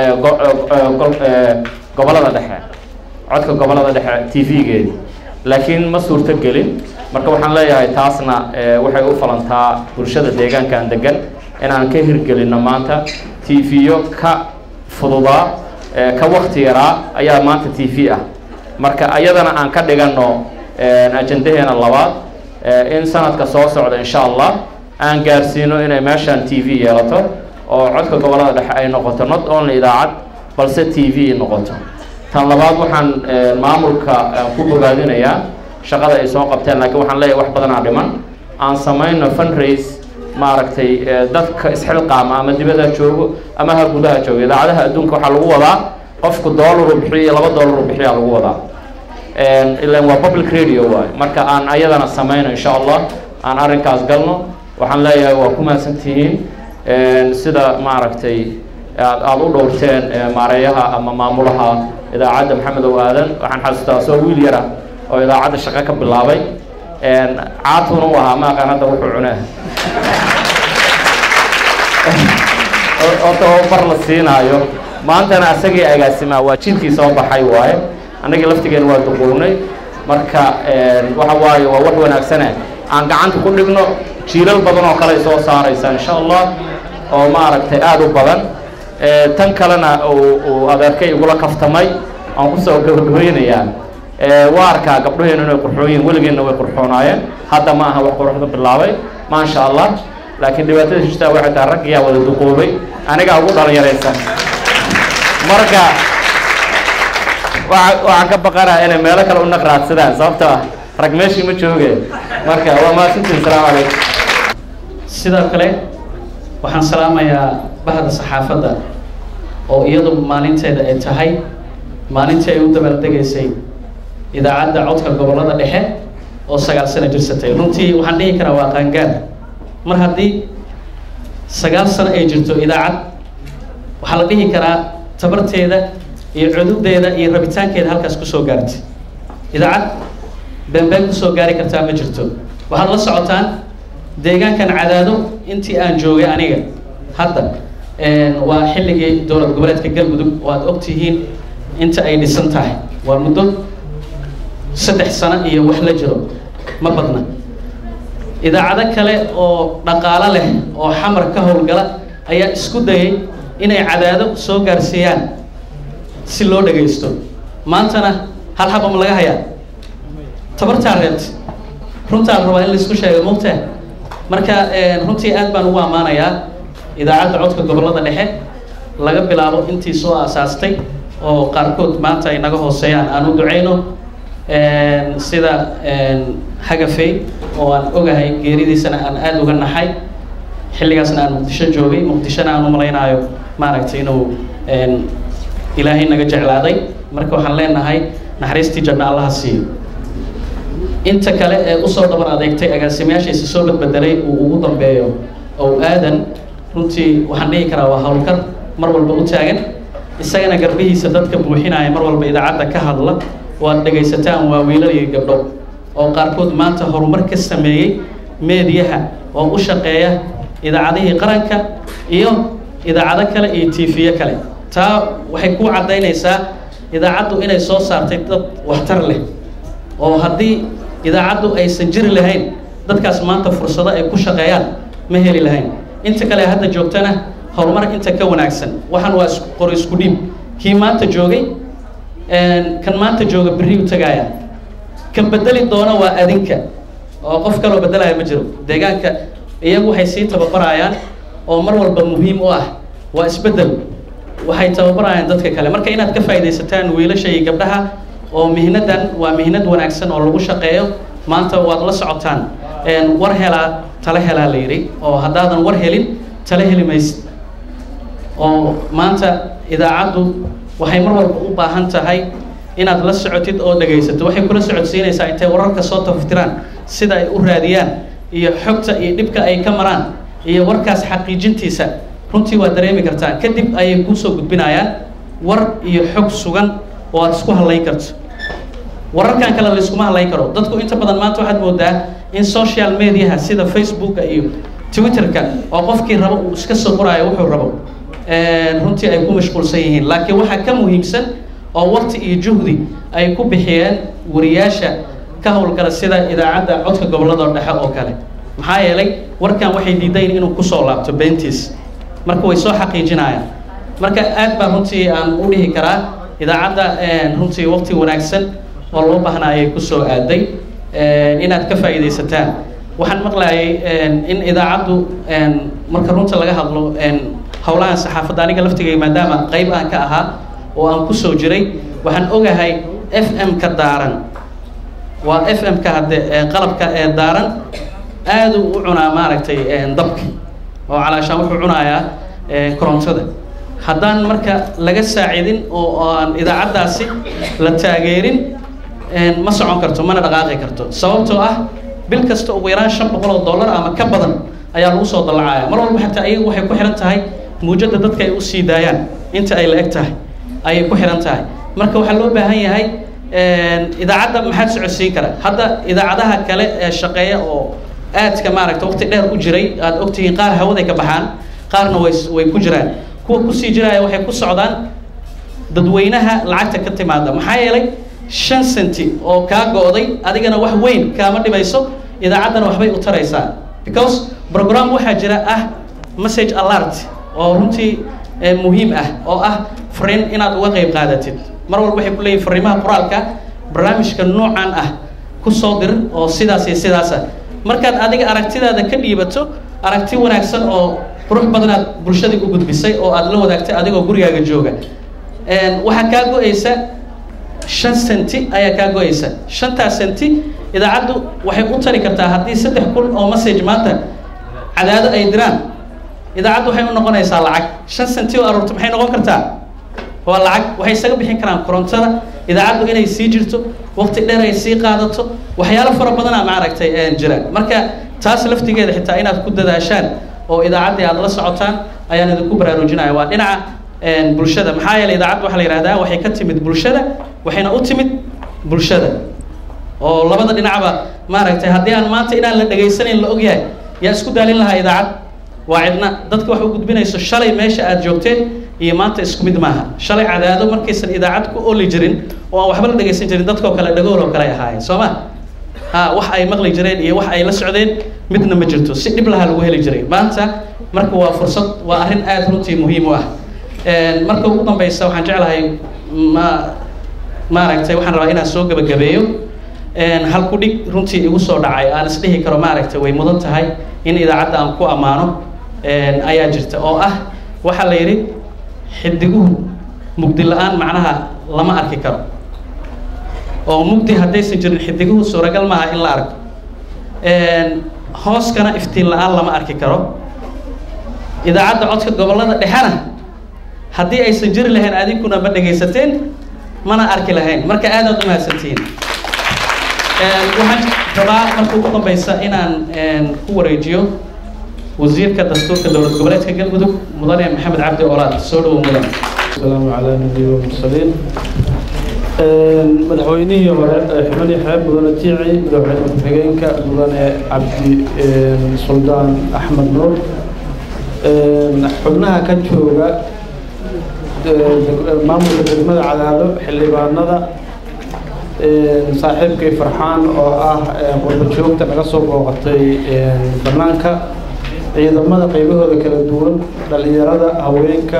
gobolada dhexe codka gobolada dhexe t v-geedi laakiin ma suurto gelin marka waxaan leeyahay taasna waxay u falantaa bulshada deegaankan degan inaan ka hirgelinno maanta t v-yo ka fududaa ka wakti yaraa ayaa maanta t v ah marka ayadana aan ka dhiganno ajandaheena labaad in sanadka soo socda insha allah aan gaarsiino inay meeshaan t v yeelato oo codka gobolada dhexe ay noqoto not only idaacad balse t v noqoto tan labaad waxaan maamulka ku bogaadinayaa shaqada ay soo qabteen laakiin waxaan leeyahay wax badanaa dhiman aan samayno fundraise maaragtay dadka isxilqaama ama dibadda joogo ama ha gudaha joogo idaacadaha adduunka waxaa lagu wadaa qofku dollaru bixiyo iyo laba dollaru bixiyaa lagu wadaa ilan waa public radio waay marka aan ayadana samayno insha allah aan arrinkaas galno waxaan leeyahay waa ku mahadsantihiin sida maaragtay aad aada u dhowrteen maareeyaha ama maamulaha idaacadda maxamed ow aadan waxaan xasuustaa soo wiil yara oo idaacadda shaqo ka bilaabay caatuna u ahaa ma aqaan hadda wuxuu cunaa oo tababar la siinaayo maantana asagii agaasimaa waa jidkii soo baxay waaye annagii laftigeena waa duquwnay marka waxa waaye waa wax wanaagsane aan gacanta ku dhigno jiilal badan oo kale soo saaraysa insha allah oo maaragtay aada u badan tan kalena uu adeerkay igula kaftamay aan kusoo gabagabaynayaa waa arkaa gabdhaheenu inay qurxoon yihiin weligeenna way qurxoonaayeen hadda ma aha wax quruxda bilaabay maasha allah laakiin dhibaatada jirtaa waxay tahay raggiyaa wada duqoobay anigaa ugu dhalinyaraysan marka waxaan ka baqanaa inay meelo kale u naqraadsadaan sababtoo ah rag meeshii ma joogeen marka waa mahadsantiin salaamu calaykum sidoo kale waxaan salaamayaa bahda saxaafadda oo iyadu maalinteeda ay tahay maalintii ay u dabaaldegaysay idaacadda codka gobollada dhexe oo sagaal sano jirsatay runtii waxaan dhihi karaa waa qaangaar mar haddii sagaal sano ay jirto idaacad waxaa la dhihi karaa tabarteeda iyo cududeeda iyo rabitaankeeda halkaas kusoo gaartay idaacad beenbeen kusoo gaari kartaa ma jirto waxaad la socotaan deegaankan cadaado intii aan joogay aniga hadda waa xilligii dowlad goboleedka galmudug oo aad ogtihiin inta ay dhisan tahay waa muddo saddex sano iyo wax la jiro ma badna idaacado kale oo dhaqaalo leh oo xamar ka howlgala ayaa isku dayay inay cadaado soo gaarsiiyaan si loo dhagaysto maantana hal xaba ma laga hayaa tabartaa reebta runtaa la rabaa in laisku sheego mogtaa marka runtii aad baan ugu ammaanayaa idaacadda codka gobollada dhexe laga bilaabo intii soo aasaastay oo qaarkood maanta ay naga hooseeyaan aan u ducayno sida hagafey oo aan ogahay geeridiisana aan aada uga naxay xilligaasna aan muqdisho joogay muqdishona aan u malaynaayo maaragtay inuu ilaahay naga jeclaaday marka waxaan leenahay naxariistii janno allaha siiyo inta kale ee usoo dhabar adeegtay agaasimayaashiisa soo badbedelay uu ugu dambeeyo oo aadan runtii waxaan dhihi karaa waa howlkar mar walba u taagan isagana garbihiisa dadka buuxinaya mar walba idaacadda ka hadla oo aad dhegaysataan waa wiilal iyo gabdho oo qaarkood maanta horumar ka sameeyey meediyaha oo u shaqeeya idaacadihii qaranka iyo idaacado kale iyo tiifiyo kale taa waxay ku caddaynaysaa idaacaddu inay soo saartay dad waxtar leh oo haddii idaacaddu aysan jiri lahayn dadkaas maanta fursado ay ku shaqeeyaan ma heli lahayn inta kale hadda joogtana horumar inta ka wanaagsan waxaan waa qor isku dhiib kii maanta joogay kan maanta jooga berri u tagaaya kan bedeli doona waa adinka oo qof kaloo bedelaya ma jiro deegaanka iyagu waxay sii tababarayaan oo mar walba muhiim u ah waa isbeddel waxay tababarayaan dadka kale marka inaad ka faa'iidaysataan wiilasha iyo gabdhaha oo mihnadan waa mihnad wanaagsan oo lagu shaqeeyo maanta waad la socotaan war helaa tala helaa la yidhi oo haddaadan war helin tala heli maysid oo maanta idaacaddu waxay mar walba u baahan tahay inaad la socotid oo dhegaysato waxay kula socodsiinaysaa intay wararka soo taftiraan sida ay u raadiyaan iyo xogta iyo dhibka ay ka maraan iyo warkaas xaqiijintiisa runtii waad dareemi kartaa kadib ayay kuusoo gudbinayaan war iyo xog sugan oo aad isku hadlayn karto wararkan kale layskuma hadlayn karo dadku inta badan maanta waxaad moodaa in social mediaha sida facebooka iyo twitterka oo qofkii rabo uu iska soo qoraayo wuxuu rabo runtii ay ku mashquulsan yihiin laakiin waxaa ka muhiimsan oo waqti iyo juhdi ay ku bixiyeen wariyaasha ka howlgala sida idaacadda codka gobolada dhexe oo kale maxaa yeelay warkan waxay diidayn inuu kusoo laabto beentiis marka way soo xaqiijinayaan marka aad baa runtii aan u dhihi karaa idaacadda runtii waqti wanaagsan oo loo baahnaa ayay kusoo aaday inaad ka faa'iidaysataan waxaan maqlayay in idaacaddu marka runta laga hadlo howlahan saxaafadda aniga laftigay maadaama qayb aan ka ahaa oo aan kusoo jiray waxaan ogahay f m ka daaran waa f m ka hadde qalabka ee daaran aaduu u cunaa maaragtay dabka oo calaashaan wuxuu cunayaa korontada haddaan marka laga saacidin oo aan idaacaddaasi la taageerin ma socon karto mana dhaqaaqi karto sababtoo ah bil kasta ugu yaraan shan boqol oo dollar ama ka badan ayaa lagu soo dallacaya mar walba xataa ayagu waxay ku xihan tahay muujadda dadka ay u sii daayaan inta ay la eg tahay ayay ku xihan tahay marka waxaa loo baahan yahay idaacadda maxaad socodsiin kara hadda idaacadaha kale ee shaqeeya oo aadka maaragta waqti dheer u jiray aad ogtihiin qaar hawaday ka baxaan qaarna way way ku jiraan kuwa kusii jiraya waxay ku socdaan dadweynaha lacagta ka timaada maxaa yeelay shan senti oo kaa go'day adigana wax weyn kaama dhibayso idaacaddana waxbay u taraysaa because program waxaa jira ah message alert oo runtii muhiim ah oo ah fariin inaad uga qayb qaadatid mar walba waxay ku leeyihin fariimaha qoraalka barnaamijka noocan ah ku soo dir oo sidaas iyo sidaasa markaad adiga aragtidaada ka dhiibato aragti wanaagsan oo qurux badanaad bulshadii u gudbisay oo aad la wadaagtay adigoo gurigaaga jooga waxaa kaa go-aysa shan senti ayaa kaa go-aysa shantaas senti idaacaddu waxay u tari kartaa haddii saddex kun oo message maanta cadaado ay diraan idaacaddu waxay u noqonaysaa lacag shan senti oo aroorto maxay noqon kartaa waa lacag waxay isaga bixin karaan korontada idaacaddu inay sii jirto waqti dheer ay sii qaadato waxyaalo fara badana maaragtay jiraan marka taas laftigeeda xitaa inaad ku dadaashaan oo idaacaddii aad la socotaan ayaan idinku baraarujinaya waa dhinaca bulshada maxaa yeelay idaacadda waxaa la yidhahdaa waxay ka timid bulshada waxayna u timid bulshada oo labada dhinacba maaragtay haddii aan maanta inaan la dhegaysanayn la ogyahay yaa isku daalin lahaa idaacad waa cidna dadka wax u gudbinayso shalay meesha aad joogteen iyo maanta isku mid maaha shalay cadaado markaysan idaacad ku oli jirin oo aan waxba la dhegaysan jirin dadkoo kale dhagool oo kale ahaayeen soo ma ha wax ay maqli jireen iyo wax ay la socdeen midna ma jirto si dhib laha lagu heli jiray maanta marka waa fursad waa arrin aada runtii muhiim u ah marka ugu dambeysa waxaan jeclahay ma maaragtay waxaan rabaa inaan soo gebagabeeyo halku dhig runtii igu soo dhacay aan isdhihi karo maaragtay way mudan tahay in idaacadda aan ku ammaano ayaa jirta oo ah waxaa la yidhi xidiguhu mugdi la-aan macnaha lama arki karo oo mugdi haddaysan jirin xidiguhu suuragal maaha in la arko hooskana iftiin la-aan lama arki karo idaacadda codka gobollada dhexena haddii aysan jiri lahayn adinkuna ma dhegaysateen mana arki lahayn marka aadaad u mahadsantihiin waxaan rabaa marka ugu dambeysa inaan ku wareejiyo wasiirka dastuurka dowlad goboleedka galmudug mudane maxamed cabdi olaad soo dhowo mudan السلام على النبي والمرسلين madaxweynihii hore ee xubnihii xeeb mudane tiici madaxweyne ku-xigeenka mudane cabdi suldaan axmed nuur xubnaha ka jooga maamulka degmada cadaado xildhibaanada saaxiibkay farxaan oo ah qurba joogta naga soo booqatay banaanka ciidamada qaybahooda kala duwan dhalinyarada haweenka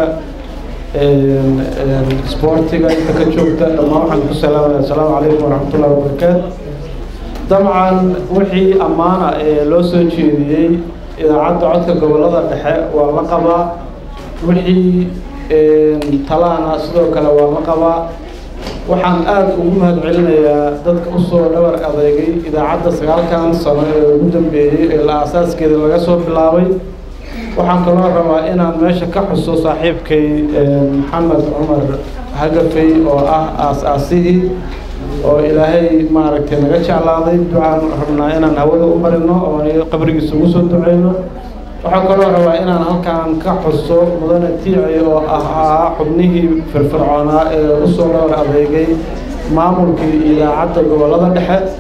isboortiga inta ka joogta dhammaan waxaan ku salaamaya asalaamu calaykum waraxmatullahi wabarakaatu dabcan wixii ammaana ee loo soo jeediyey idaacadda codka gobollada dhexe waa la qabaa wixii talaana sidoo kale waa la qabaa waxaan aada ugu mahad celinayaa dadka usoo dhabar adeegay idaacadda sagaalkan sano ee ugu dambeeyey ee la aasaaskeeda laga soo bilaabay waxaan kaloo rabaa inaan meesha ka xuso saaxiibkay maxamed cumar hagafey oo ah aas-aasihii oo ilaahay maaragtay naga jeclaaday ducaan rabnaa inaan hawada u marino oo qabrigiisa ugu soo duceyno waxaan kaloo rabaa inaan halkaan ka xuso mudane tiici oo ahaa xubnihii firfircoonaa ee usoo dhowr adeegay maamulkii idaacadda gobollada dhexe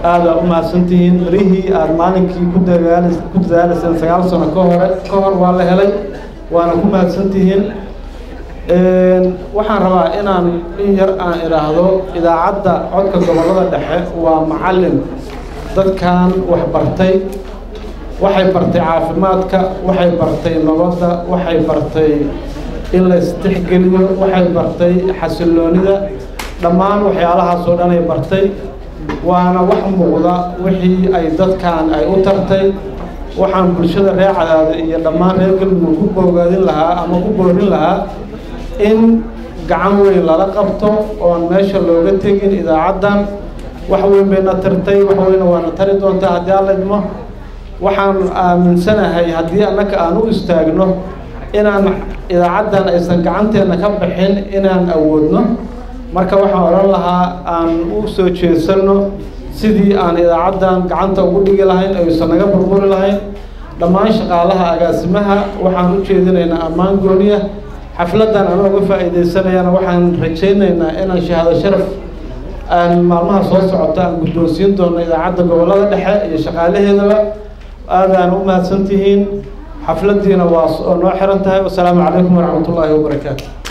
aada u mahadsantihiin mirihii aada maalinkii ku dagaal ku dadaalayseen sagaal sano ka hore ka hor waa la helay waana ku mahadsantihiin waxaan rabaa inaan in yar aan idhaahdo idaacadda codka gobollada dhexe waa macallin dadkan wax bartay waxay bartay caafimaadka waxay bartay nabadda waxay bartay in la istixgeliyo waxay bartay xasilloonida dhammaan waxyaalahaas oo dhan ay bartay waana wax muuqda wixii ay dadkan ay u tartay waxaan bulshada reer cadaada iyo dhammaan reer galmudug ku boogaadin lahaa ama ku boorin lahaa in gacan weyn lala qabto oon meesha looga tegin idaacaddan wax weyn bayna tartay wax weyna waana tari doontaa haddii alla idmo waxaan aaminsanahay haddii annaka aan u istaagno inaan idaacaddan aysan gacanteenna ka bixin inaan awoodno marka waxaan odhan lahaa aan u soo jeesanno sidii aan idaacaddan gacanta ugu dhigi lahayn aysan naga burburi lahayn dhammaan shaqaalaha agaasimaha waxaan u jeedinaynaa ammaan gooniya xafladdan anoo uga faa'iidaysanayana waxaan rajaynaynaa inaan shahaado sharaf aan maalmaha soo socota aan guddoonsiin doono idaacadda gobollada dhexe iyo shaqaalaheedaba aadaan u mahadsantihiin xafladdiina waa noo xiran tahay wasalaamu calaykum waraxmatullaahi wabarakaatu